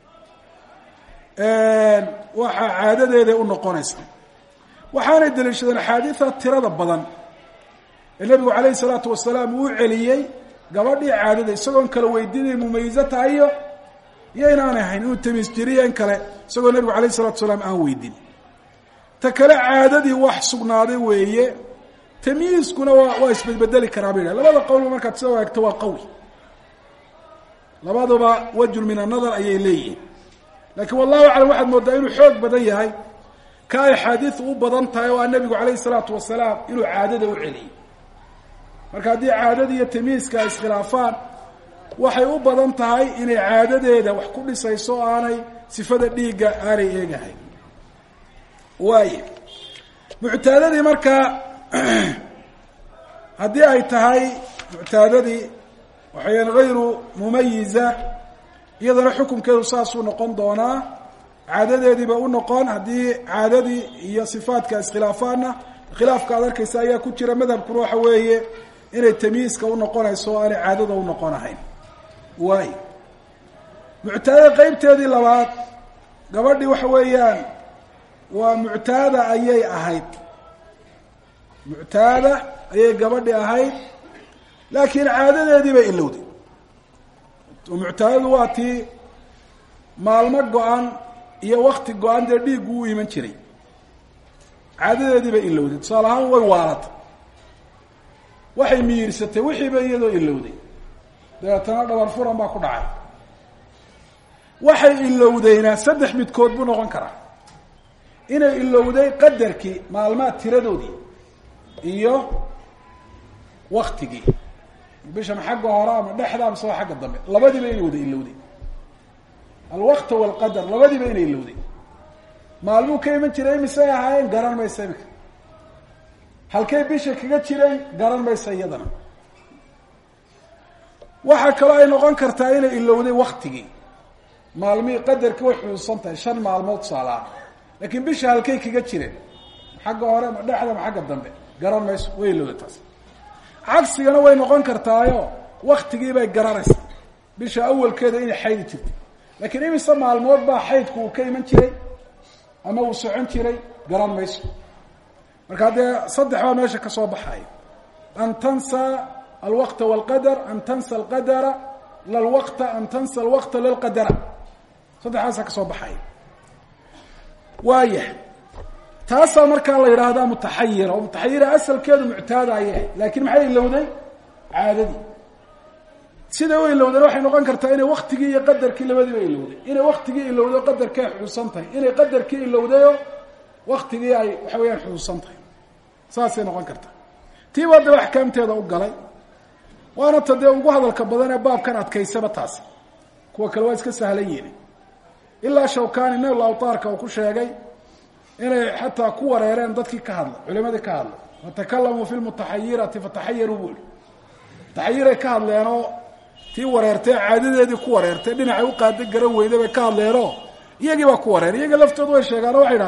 waxaa caadadeeday u noqonaysa waxaanay daliishadeen axaadiida tirada badan ee nebigu calayhi salaatu wasalaam uu celiyey gabadhii caadada isagoon kala weydiinay mumayizo tahayo iyo inaanay ahayn inuu tamiis jiriyo in kale isagoo nebigu calayhi salatu wasalaam aan weydin ta kale caadadii wax sugnaaday weeye tamyiiskuna waa waa isbedbedeli karaa bay yidhah labada qowlba markaad sida eegto waa qawi labaduba wajun min annadar ayay leeyihiin laakiin wallahu aclam waxaad moodaa inuu xoog badan yahay ka ay axaadiidu u badan tahay oo a nebigu calayhi salaatu wasalaam inuu caadada u celiyey marka haddii caadada iyo tamyiiska ay iskhilaafaan waxay u badan tahay inay caadadeeda wax ku dhisayso o aanay sifada dhiigga aanay eegahayn waaye muctaadadii markaa haddii ay tahay muctaadadii waxayan hayru mumayiza iyadana xukunkeedu saasuu noqon doonaa caadadeediiba u noqon haddii caadadii iyo sifaadka iskhilaafaanna khilaafka ad arkaysa ayaa ku jira madhabkuna waxa weeye inay tamyiiska u noqonayso o aanay caadada u noqonahayn waay muctaadada qeybteedii labaad gabadhii waxa weeyaan waa muctaada ayay ahayd muctaada ayay gabadhi ahayd laakiin caadadeedii bay ilowday muctaadadu waa tii maalmo go-an iyo wakti go-an dee dhiiggu u iman jiray caadadeedii bay ilowday tusaale ahaan way waalatay waxay miyirsatay wixiiba iyadoo ilowday dabeetana dhabar furan baa ku dhacay waxay ilowdayna saddex midkood buu noqon karaa inay ilowday qadarkii maalmaha tiradoodii iyo waktigii bishan xagga hore ama dhexda amase waa xagga dambe labadiiba inay wada ilowday alwakta walqadar labadiiba inay ilowday maalmuu ka iman jiray misay ahaayeen garan maysa imika halkay bisha kaga jiray garan maysa iyadana waxaa kaloo ay noqon kartaa inay ilowday waktigii maalmihii qadarkii way xusuusan tahay shan maalmood tusaalaha laakiin bisha halkay kaga jireen xagga hore ma dhexda ma xagga dambe garan mayso way ilowday taas cagsigana way noqon kartaayo waktigii bay garanaysaa bisha awalkeeda inay xaydi jirtay laakiin imise maalmood baa xaydku uu ka iman jiray ama uu socon jiray garan mayso marka dee saddex baa meesha ka soo baxaya an tansa alwaqta walqadar an tansa alqadara lalwaqta an tansa alwaqta lalqadara saddexdaasaa ka soo baxaya waaya taasaa markaa la yidhaahdaa mutaxayira oo mutaxayira asalkeedu muctaada ayay ahayd laakiin maxay ilowday caadadii siday u ilowdeen waxay noqon kartaa inay waktigii iyo qadarkii labadiiba ilowday inay waktigii ilowday o qadarkii ay xusuusan tahay inay qadarkii ilowdayoo waktigii ay waxa weeyaan xusuusan tahay saasay noqon kartaa tiiba daba axkaamteeda u galay waana ta dee ugu hadalka badan ee baabkan adkaysaba taasi kuwa kale waa iska sahlan yihin ilaa shawkani nail awtaarka uu ku sheegay inay xataa ku wareereen dadkii ka hadlay culimadii ka hadlay watakalamuu fi lmutaxayirati fataxayaruu buu ihi mutaxayiray ka hadleenoo tii wareertay caadadeedii ku wareertay dhinacay u qaada garan weyday bay ka hadleenoo iyagii baa ku wareeray iyagii laftoodu way sheegaan oo waxay idhahdeen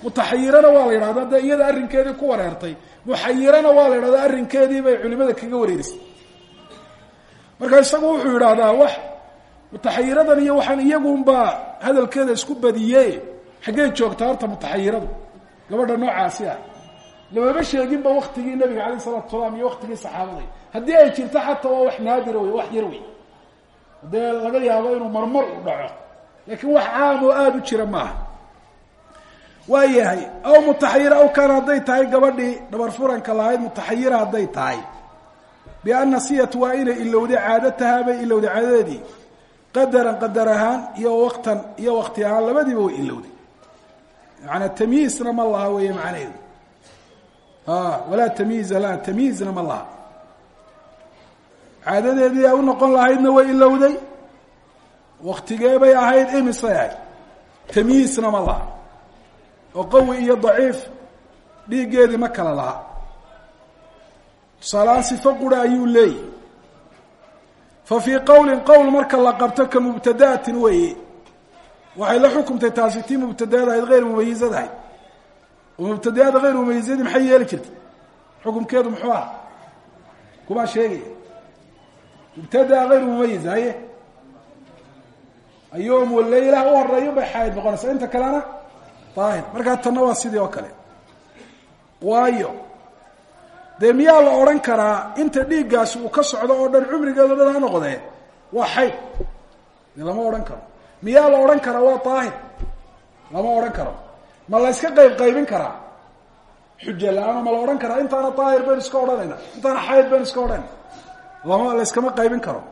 mutaxayirana waa la yidhahda dee iyada arrinkeedii ku wareertay muxayirana waa la yidhahda arrinkeedii bay culimada kaga wareerisay marka isagu wuxuu yidhaahdaa wax mutaxayiradan iyo waxaan iyagunbaa hadalkeeda isku badiye xaggey joogtaa horta mutaxayiradu gabadha noocaasi ah lamama sheeginba waktigii nabiga alayh salatu salaam iyo waktigii saxaabada haddii ay jirto xataa waa wax naadira wey wax yar wey dee laga yaabo inuu marmar u dhaco laakiin wax caam oo aada u jira maaha waa yahay aw mutaxayira aw kaana hadday tahay gabadhii dhabar furanka lahayd mutaxayira hadday tahay bianna siyat waa inay ilowday caadatahaa bay ilowday caadadeedii qadaran qadar ahaan iyo waqtan iyo wakti ahaan labadiiba way ilowday maanaa tamyiisna ma laha weeye macnaheedu walaa tamyiiza la tamyiizna ma laha caadadeedii ay u noqon lahaydna way ilowday waktigee bay ahayd imisay ahayd tamyiisna ma laha oo qawi iyo daciif dhiiggeedii ma kala laha tusaaleaan sifo qura ayuu leeyahy fa fii qowlin qowl marka la qabto ka mubtada'atin weeye waxay la xukumtay taasi tii mubtadaada ahayd hayr mumayizad ahayd oo mubtadaada hayr mumayizadii maxay yeeli jirtay xukumkeedu muxuu aha kumaa sheegaya mubtadaa hayr mumayiz haye ayoom waleylah u horeeyo bay xaaid noqonaysaa inta kalena daahir markaa tanna waa sidii oo kale waayo dee miyaa la odhan karaa inta dhiiggaasi uu ka socdo oo dhan cumrigeedo dhan ha noqdee waa xayd dee lama odhan karo miyaa la odhan karaa waa daahir lama odhan karo ma la yska qayb qaybin karaa xuja la-aano ma la odhan karaa intaana daahir baynu iska odhanayna intaana xayd baynu iska odhanayna lama la yskama qaybin karo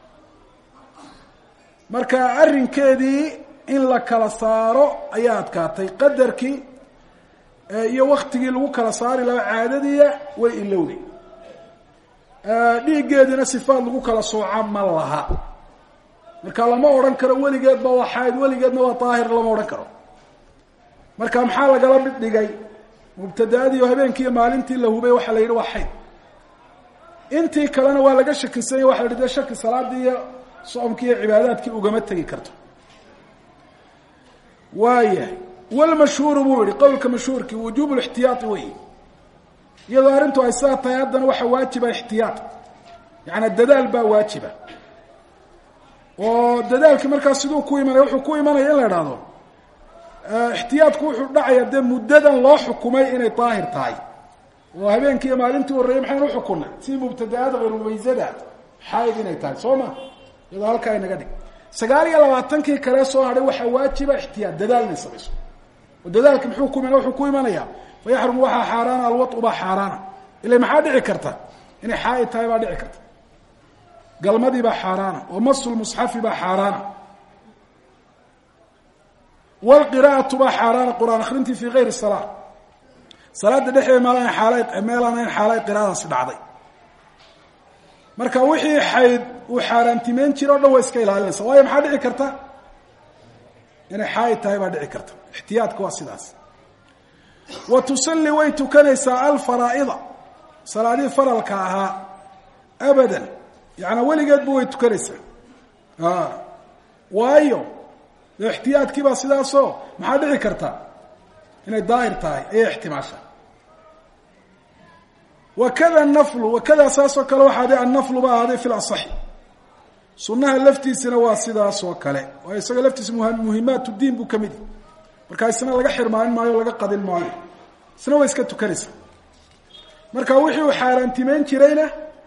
marka arrinkeedii in la kala saaro ayaa adkaatay qadarkii iyo waktigii lagu kala saari lahaa caadadiia way ilowday dhiiggeediina sifaad lagu kala sooca ma laha marka lama odhan karo weligeedba waa xayd weligeedna waa daahir lama odhan karo marka maxaa lagala mid dhigay mubtadaadii oo habeenkiiyo maalintii la hubay waxaa la yidhi waa xayd intii kalena waa laga shakisanya waxa la yidhi de shaki salaadii iyo soomkii iyo cibaadaadkii ugama tegi karto waayahay walmashhuuru buu yihi qowlka mashhuurkii wujuub lixtiyaai wey iyadoo arrintu ay saa tahay haddana waxaa waajiba ixtiyaad yaani dadaal baa waajiba oo dadaalkii markaas siduu ku imanaya wuxuu ku imanaya in la idhaahdo ixtiyaadku wuxuu dhacaya dee muddadan loo xukumay inay daahir tahay oo habeenkii iyo maalintii horreeyey maxaynu uxukunay si mubtadaada hayrumaysada xaaid inay tahay soo ma iyadoo halkaa inaga dhig sagaal iyo labaatankii kale soo hadhay waxaa waajiba ixtiyaad dadaal inay samayso oo dadaalki muxuu ku wuxuu ku imanaya fa yaxrumu waxaa xaaraana alwau baa xaaraana ila maxaa dhici karta inay xaaid tahay baa dhici karta galmadii baa xaaraana oo masu lmusxafi baa xaaraana wlqira'atu baa xaaraana qur-aan akrintii fi gayri salaa salaada dhexdeed maalana xaala meelanayn xaalay qiraadaasi dhacday marka wixii xayd uu xaaraantimeyn jira o dhan waa iska ilaalinaysa waayo maxaa dhici karta inay xaaid tahay baa dhici karta ixtiyaadka waa sidaas wa tusalli way tukanaysaa alfaraa'ida salaadihii faralka ahaa abadan yaani weligeedba way tukanaysaa waayo dee ixtiyaadkii baa sidaasoo maxaa dhici karta inay daahir tahay ayay ixtimaasha wakada naflu wakada saasoo kale waxaa de annaflu ba ahaaday fi lasaxi sunnaha laftiisina waa sidaas oo kale waayo isaga laftiisa muhimaat diin buu kamid yahy markaa isna laga xirmaanin maayo o laga qadin maayo isna way iska tukanaysaa marka wixii uu xaaraantimeyn jirayna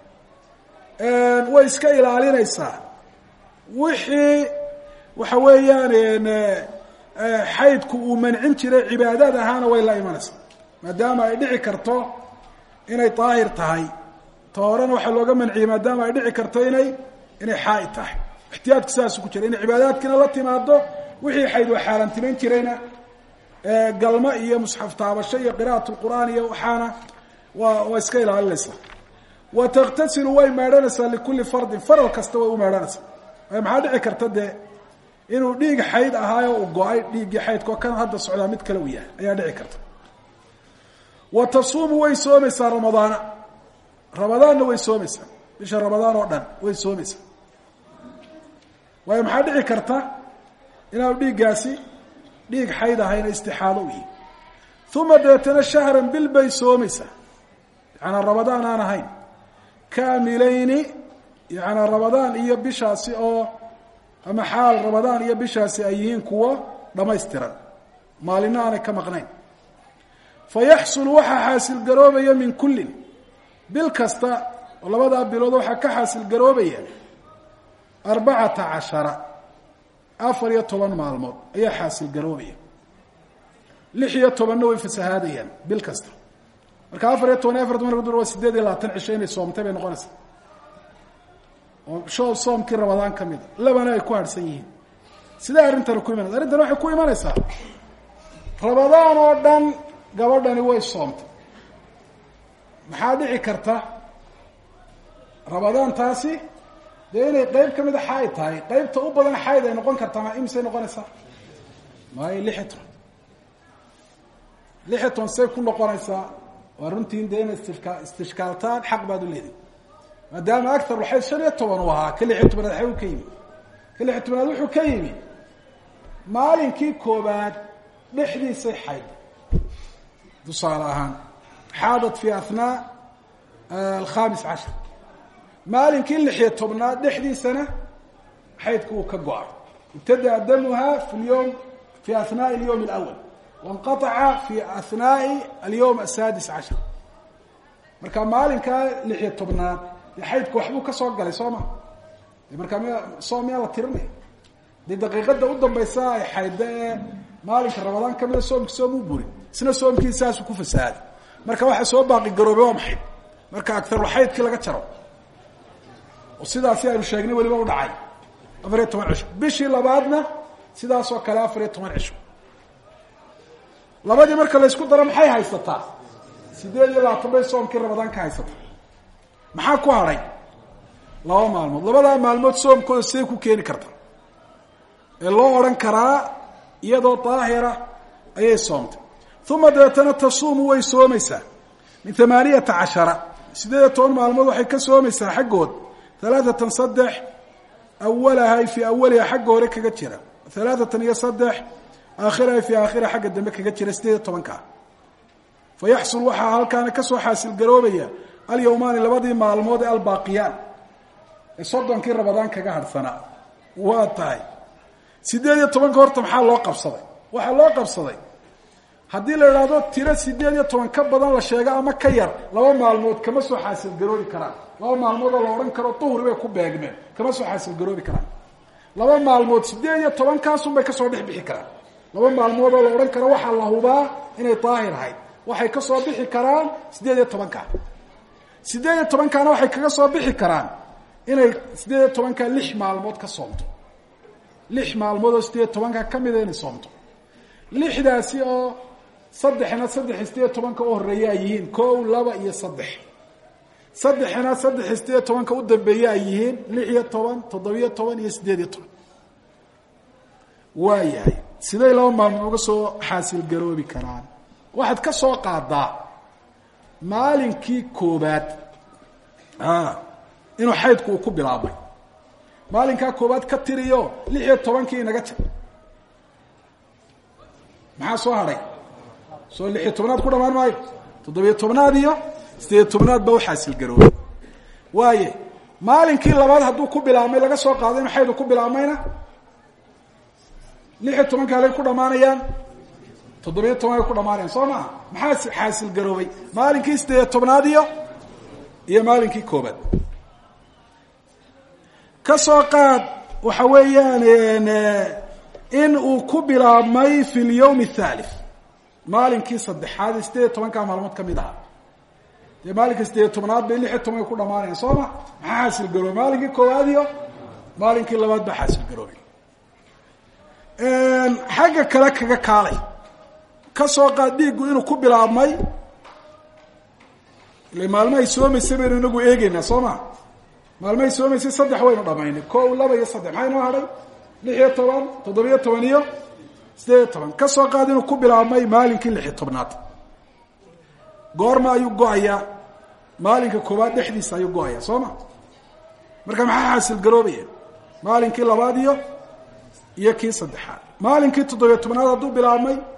way iska ilaalinaysaa wixii waxa weeyaan xaydku uu mancin jiray cibaadaad ahaana way la imanaysaa maadaama ay dhici karto inay daahir tahay ta horena waxaa looga manciyey maadaama ay dhici karto inay inay xaaid tahay ixtiyaadku sidaasu ku jira inay cibaadaadkiina la timaado wixii xayd waa xaaraantimeyn jirayna galmo iyo musxaf taabasho iyo qira'at lqur'aan iyo waxaana waa waa iska ilaalinaysaa wa takhtasilu way meedhanaysaa likulli fardin faral kasta way u meedhanaysaa waayo maxaa dhici karta dee inuu dhiig xayd ahaayo uu go-ay dhiiggii xaydkao kan hadda socdaa mid kale uu yahay ayaa dhici karta wa tasuumu way soomaysaa ramadaana ramadaanna way soomaysaa bisha ramadaan oo dhan way soomaysaa waayo maxaa dhici karta inaanu dhiiggaasi dhiig xayd ahayna istixaado u yihi uma dabeetana shahran bil bay soomaysaa yacanaa rabadaan aan ahayn kaamilayni yacanaa rabadaan iyo bishaasi oo ama xaal rabadaan iyo bishaasi ay yihiin kuwo dhamaystiran maalina aanay ka maqnayn fa yaxsulu waxaa xaasilgaroobaya min kullin bil kasta oo labadaa bilood waxaa ka xaasilgaroobaya arbacata cashara afar iyo toban maalmood ayaa xaasilgaroobaya lix iyo tobanna way fasahaadayaan bil kasta marka afar iyo toban iyo afar toban dur waa sideed iyo labaatan cisho inay soomtay bay noqonaysaa oo sho soomkii rabadaan ka mida labana ay ku harhsan yihiin sidee arrintani ku imanaysa arrintan waxay ku imanaysaa rabadaan oo dhan gabadhani way soomtay maxaa dhici karta rabadaantaasi dee inay qeyb ka mida xaaid tahay qeybta u badan xaaid ay noqon kartaa ma imisay noqonaysaa maayo lix iyo toban lix iyo toban say ku noqonaysaa waa runtiin dee ina istika istishkaaltaan xaq baad u leedahay maadaama agar waxay shan iyo toban u ahaa ka lix iyo tobanaad xay u ka yimi ka lix iyo tobanaad wuxuu ka yimi maalinkii koobaad dhexdiisay xayd tusaale ahaan xaadat fi athnaa alkhamis cashar maalinkii lixiyo tobnaad dhexdiisana xaydku uu ka go-ay ibtadaa damuha fi lyowm fi ahnaai alyowm alawal wanqaaca fi ahnaai alyowm asaadis cashar marka maalinkaa lixiyo tobnaad dee xaydku waxbuu ka soo galay soo ma de markaa m soom miyaa la tirinaya dee daqiiqada u dambaysa ay xaydda ee maalinka rabadaan kamida soomki soom u burin isna soomkii saasuu ku fasaaday marka waxaa soo baaqi garoobay waa maxay marka agarulxaydkii laga jaro oo sidaasi aynu sheegnay weliba u dhacay afar iyo toban cisho bishii labaadna sidaas oo kale afar iyo toban cisho labadii marka laysku daro maxay haysataa sideed iyo labaatan bay soomkii rabadaan ka haysataa maxaa ku hadhay laba maalmood labadaa maalmood soomkooda siday ku keeni karta ee loo odhan karaa iyadoo daahira ayay soomtay uma dabeetana tasuumu way soomaysaa min amaaniyata cashara sideed iyo toban maalmood waxay ka soomaysaa xaggood alaaatan saddex awalaha fii awaliha xagga hore kaga jira alaaatan iyo saddex aakhiraha fii aakhira xagga dambe kaga jira sideed iyo tobankaa fa yaxsul waxaa halkaana kasoo xaasil garoobaya alyawmaani labadii maalmood ee albaaqiyaan ee soddonkii rabadaan kaga hadhsanaa waa tahay sideed iyo tobanka horta maxaa loo qabsaday waxaa loo qabsaday haddii la idhaahdo tiro sideed iyo toban ka badan la sheego ama ka yar laba maalmood kama soo xaasil garoobi karaan laba maalmood oo la odhan karo duhri bay ku beegmeen kama soo xaasil garoobi karaan laba maalmood sideed iyo tobankaasun bay kasoo dhex bixi karaan laba maalmood oo la odhan karo waxaa la hubaa inay daahir ahayd waxay kasoo bixi karaan sideed iyo tobanka sideed iyo tobankaana waxay kaga soo bixi karaan inay sideed iyo tobanka lix maalmood ka soomto lix maalmood oo sideed iyo tobanka kamida inay soomto lixdaasi oo saddexna saddex sideed iyo tobanka u horeeya ay yihiin kow laba iyo saddex saddexna saddex sideed iyo tobanka u dambeeye ay yihiin lix iyo toban toddobiyo toban iyo sideed iyo toban waa yahay siday laba maalmood uga soo xaasil garoobi karaan waxaad ka soo qaadaa maalinkii koobaad inuu xaydku uu ku bilaabmay maalinkaa koobaad ka tiriyo lix iyo tobankii inaga jar maxaa soo hadhay soo lix iyo tobnaad ku dhamaan maayo toddobiyo tobnaad iyo sideed tobnaad baa uxaasil garoobay waaye maalinkii labaad hadduu ku bilaabmay laga soo qaado inu xaydu ku bilaabmayna lix iyo tobanka halay ku dhamaanayaan toddobiyo toban ay ku dhamaanayaan soo maha maxaa xaasil garoobay maalinkii sideed tobnaad iyo iyo maalinkii koobaad ka soo qaad waxa weeyaan in uu ku bilaabmay fi lyawm athalith maalinkii saddexaad ee sideed iyo tobankaa maalmood kamid ahaa dee maalinka sideed iyo tobnaad bay lix iyo toban ay ku dhamaanayan soo ma maxaa xaasil garoobay maalinkii koowaad iyo maalinkii labaad baa xaasil garoobay xagga kale kaga kaalay ka soo qaad dhiiggu inuu ku bilaabmay ile maalmahay soomaysa baynu inagu eegeynaa soo ma maalmahay soomaysay saddex waynu dhamaynay ko laba iyo saddex maxaa inoo hadhay lix iyo toban toddobiyo toban iyo sideed iyo toban ka soo qaad inuu ku bilaabmay maalinkii lix iyo tobnaad goorma ayuu go-ayaa maalinka koowaad dhexdiisa ayuu go-ayaa soo ma marka maxaa xaasil garoobaya maalinkii labaad iyo iyo kii saddexaad maalinkii toddobiyo tobnaad hadduu bilaabmay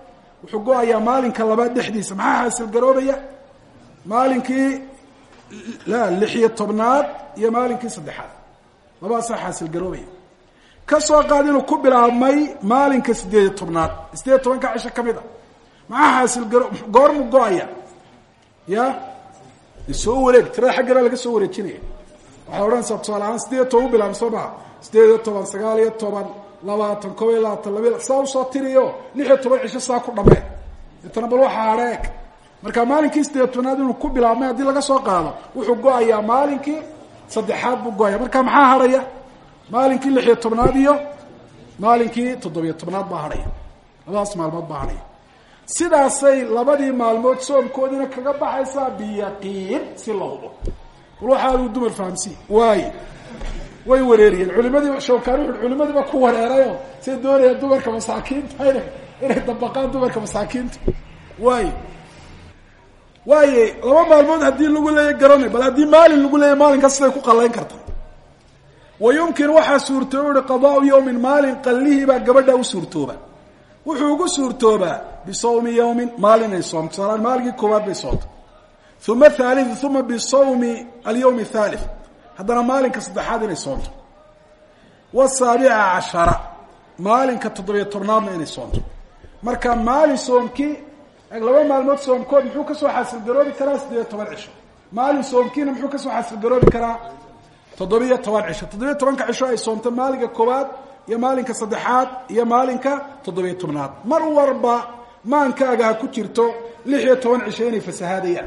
wuxuu go-ayaa maalinka labaad dhexdiisa maxaa xaasil garoobaya maalinkii la lix iyo tobnaad iyo maalinkii saddexaad labadaasaa xaasil garoobaya ka soo qaad inuu ku bilaabmay maalinka sideed iyo tobnaad sideed iyo tobanka cisho ka mid a maxaa xaasil garo goormu go-aya ya soo wareeg tirada xaggana laga soo wareejinaya waxay odhanaysaa tusaale ahaan sideed iyo toban u bilaabma soo maha sideed iyo toban sagaal iyo toban labaatan kob iyo labaatan labiy saa usoo tiriyo lix iyo toban cisho saa ku dhamee deetana bal waxaa hadheeg marka maalinkii sideed tobnaad inuu ku bilaabmay haddii laga soo qaado wuxuu go-ayaa maalinkii saddexaad buu go-aya marka maxaa hadhaya maalinkii lix iyo tobnaad iyo maalinkii toddobiyo tobnaad baa hadhaya labadaas maalmood baa hadhaya sidaasay labadii maalmood soomkoodiina kaga baxaysaa biyaqiin si la hubo bal waxaa aduu dumar fahamsiin waayo way wareeriyeen culimadii shawkaan wuxu culimadiiba ku wareerayo say doonayaan dumarka masaakiinta inay inay dabaqaan dumarka masaakiinta waayo waaye laba maalmood haddii lagu leeya garanay bal haddii maalin lagu leeya maalinkaas siday ku qallayn karta wa yumkin waxaa suurtooba uhi qadaau yawmin maalin qallihiibaa gabadha u suurtooba wuxuu ugu suurtoobaa bisawmi yawmin maalin inay soomto tusaalahaan maalinkii koowaad bay soomto uma thaalitث uma bisawmi alyawm الthalith haddana maalinka saddexaad inay soomto wasaabica cashara maalinka toddobiyo tobnaadna inay soomto marka maalin soomkii laba maalmood soomkood muxuu kasoo xaasilgaroobi karaa sideed iyo toban cisho maalin soomkiina muxuu kasoo xaasilgaroobi karaa toddobiyo toban cisho toddobiyo tobanka cisho ay soomto maalinka koowaad iyo maalinka saddexaad iyo maalinka toddobiyo tobnaad mar warba maankaaga ha ku jirto lix iyo toban cisho inay fasahaadayaan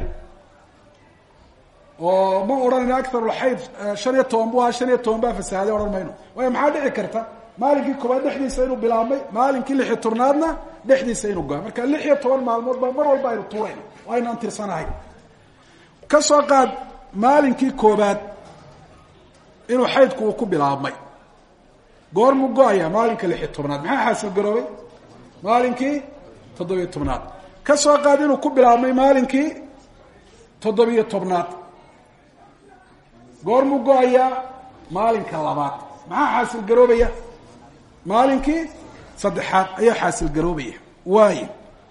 oo ma odhanayno acarulxayd shan iyo toban bu ahaa shan iyo toban baa fasahaaday odhan mayno waayo maxaa dhici karta maalinkii koobaad dhexdiisa inuu bilaabmay maalinkii lix iyo tobnaadna dhexdiisa inuu goa marka lix iyo toban maalmood baa mar walba aynu tuurayno oo aynaan tirsanahay ka soo qaad maalinkii koobaad inuu xaydku uu ku bilaabmay goormuu go-ayaa maalinka lix iyo tobnaad maxaa xaasil garoobay maalinkii toddobiyo tobnaad ka soo qaad inuu ku bilaabmay maalinkii toddobiyo tobnaad goormuu go-ayaa maalinka labaad maxaa xaasil garoobaya maalinkii saddexaad ayaa xaasil garoobaya waayo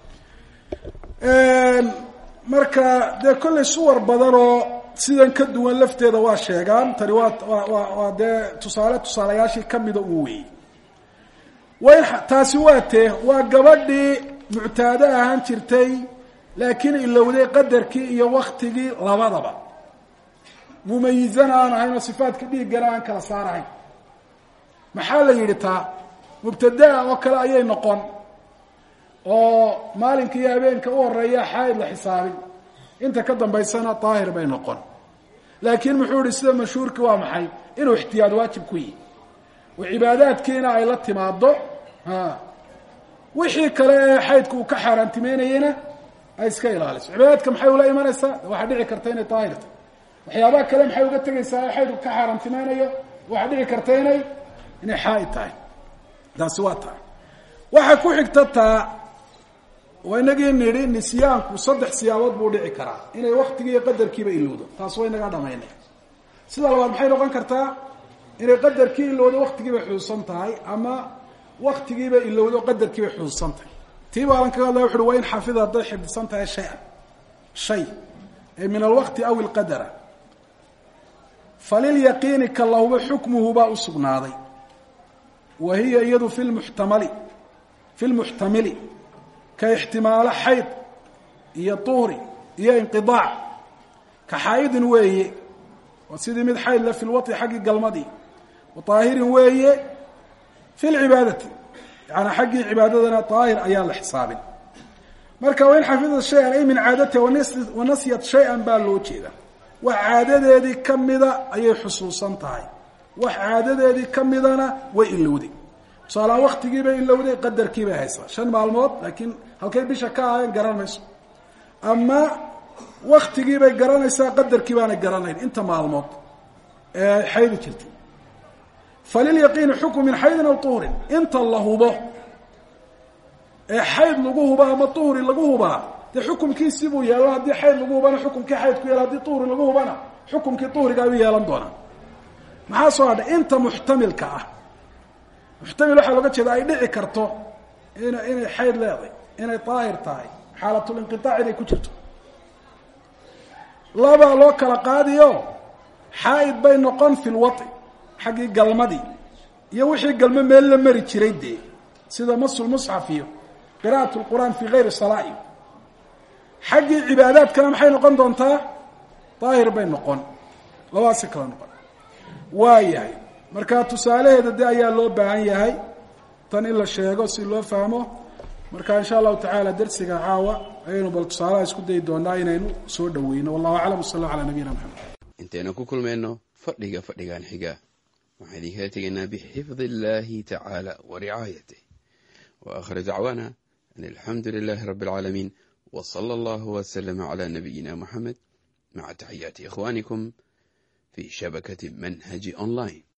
marka dee kollay suwar badan oo sidan ka duwan lafteeda waa sheegaan tani waa waa waa dee tusaale tusaalayaashii kamida uu weeyey way taasi waa tee waa gabadhii muctaado ahaan jirtay laakiin ilowday qadarkii iyo waktigii labadaba mumayizana aan ahayn oo sifaadka dhiiggana aan kala saarahayn maxaa la yidhi taa mubtadaa oo kale ayay noqon oo maalinka iyo habeenka u horeeya xaaid la xisaabin inta ka dambaysana daahir bay noqon laakiin muxuu yihi sida mashhuurki waa maxay inuu ixtiyaad waajib ku yihi oo cibaadaadkiina ay la timaado wixii kale ee xaydku uu ka xaaraantimeynayena ay iska ilaaliso cibaadaadka maxay ula imanaysaa waxaa dhici karta inay daahirta waxyaabaha kale maxay uga tegaysaa ee xaydku ka xaaraantimeynayo waxaa dhici karta inay inay xaaid tahay taasi waa taa waxaa ku xigta taa waa inagii nidhi nisyaanku saddex siyaabood buu dhici karaa inay waktigii iyo qadarkiiba ilowdo taas waa inagaa dhamaynay sida labaad maxay noqon kartaa inay qadarkii ilowdo waktigiibay xusuusan tahay ama waktigiiba ilowdo qadarkiibay xusuusan tahay tii baalan kaga hadlaya wuxuui waa in xafida hadday xifdisan tahay shay-an shay ay min alwaqti aw ilqadara falilyaqiini ka lahuba xukmuhu baa u sugnaaday wa hiya iyadu fi lmuxtamali fi lmuxtamili ka ixtimaalo xayd iyo tuhri iyo inqidaac ka xaa'idin weeye waa sidii mid xayd le fi lwai xaggii galmadii wa طaahirin weeye fi lcibaadati yaani xaggii cibaadadana daahir ayaan la xisaabin marka wain xafida shay-an ay min caadatiha wanasyat shay-an baa loo jeeda wax caadadeedii kamida ayay xusuusan tahay wax caadadeedii kamidana way ilowday tusaalahaan waktigiibay ilowday qadarkiibay haysaa shan maalmood laakiin halkay bisha ka ahayn garan mayso ama waktigiibay garanaysaa qadarkii baanay garanayn inta maalmood ee xaydi jirtay falilyaqiini xukmu min xaydin aw tuhrin inta la hubo ee xayd lagu hubo ama tuhri lagu hubaa dee xukumkiisii buu yeelan haddii xayd lagu hubana xukumkii xaydku yeela haddii tuhri lagu hubana xukumkii tuhriga ayuu yeelan doonaa maxaa soo hadhay inta muxtamilka ah muxtamil waxaa looga jeeda ay dhici karto in inay xayd leeday inay daahir tahay xaalatulinqiaac inay ku jirto labaa loo kala qaadiyo xaa'id bay noqon fi lwai xaggii galmadii iyo wixii galmo meel la mari jiray dee sida masulmusxaf iyo qira'at lqur'aan fi gayri salaa iyo xaggii cibaadaadkana maxay noqon doontaa daahir bay noqon labadaasi kala noqon waa yahay marka tusaalaheeda de ayaa loo baahan yahay tan in la sheego si loo fahmo marka insha allahu tacaala dersiga caawa ayaynu bal tusaalaha isku dayi doonaa inaynu soo dhaweyno wallahu aclam w sal ala nabiyina maxamed intaynu ku kulmayno fadhiga fadhigan xiga waxaan idinkala tegaynaa bixifdi illahi tacaala wa ricaayatih wa akhir dacwaana an alxamdu lilahi rabi alcaalamiin w sala allahu wslama cla nabiyina muxamed maca taxiyaati ikhwanikum fi shabakati manhaji online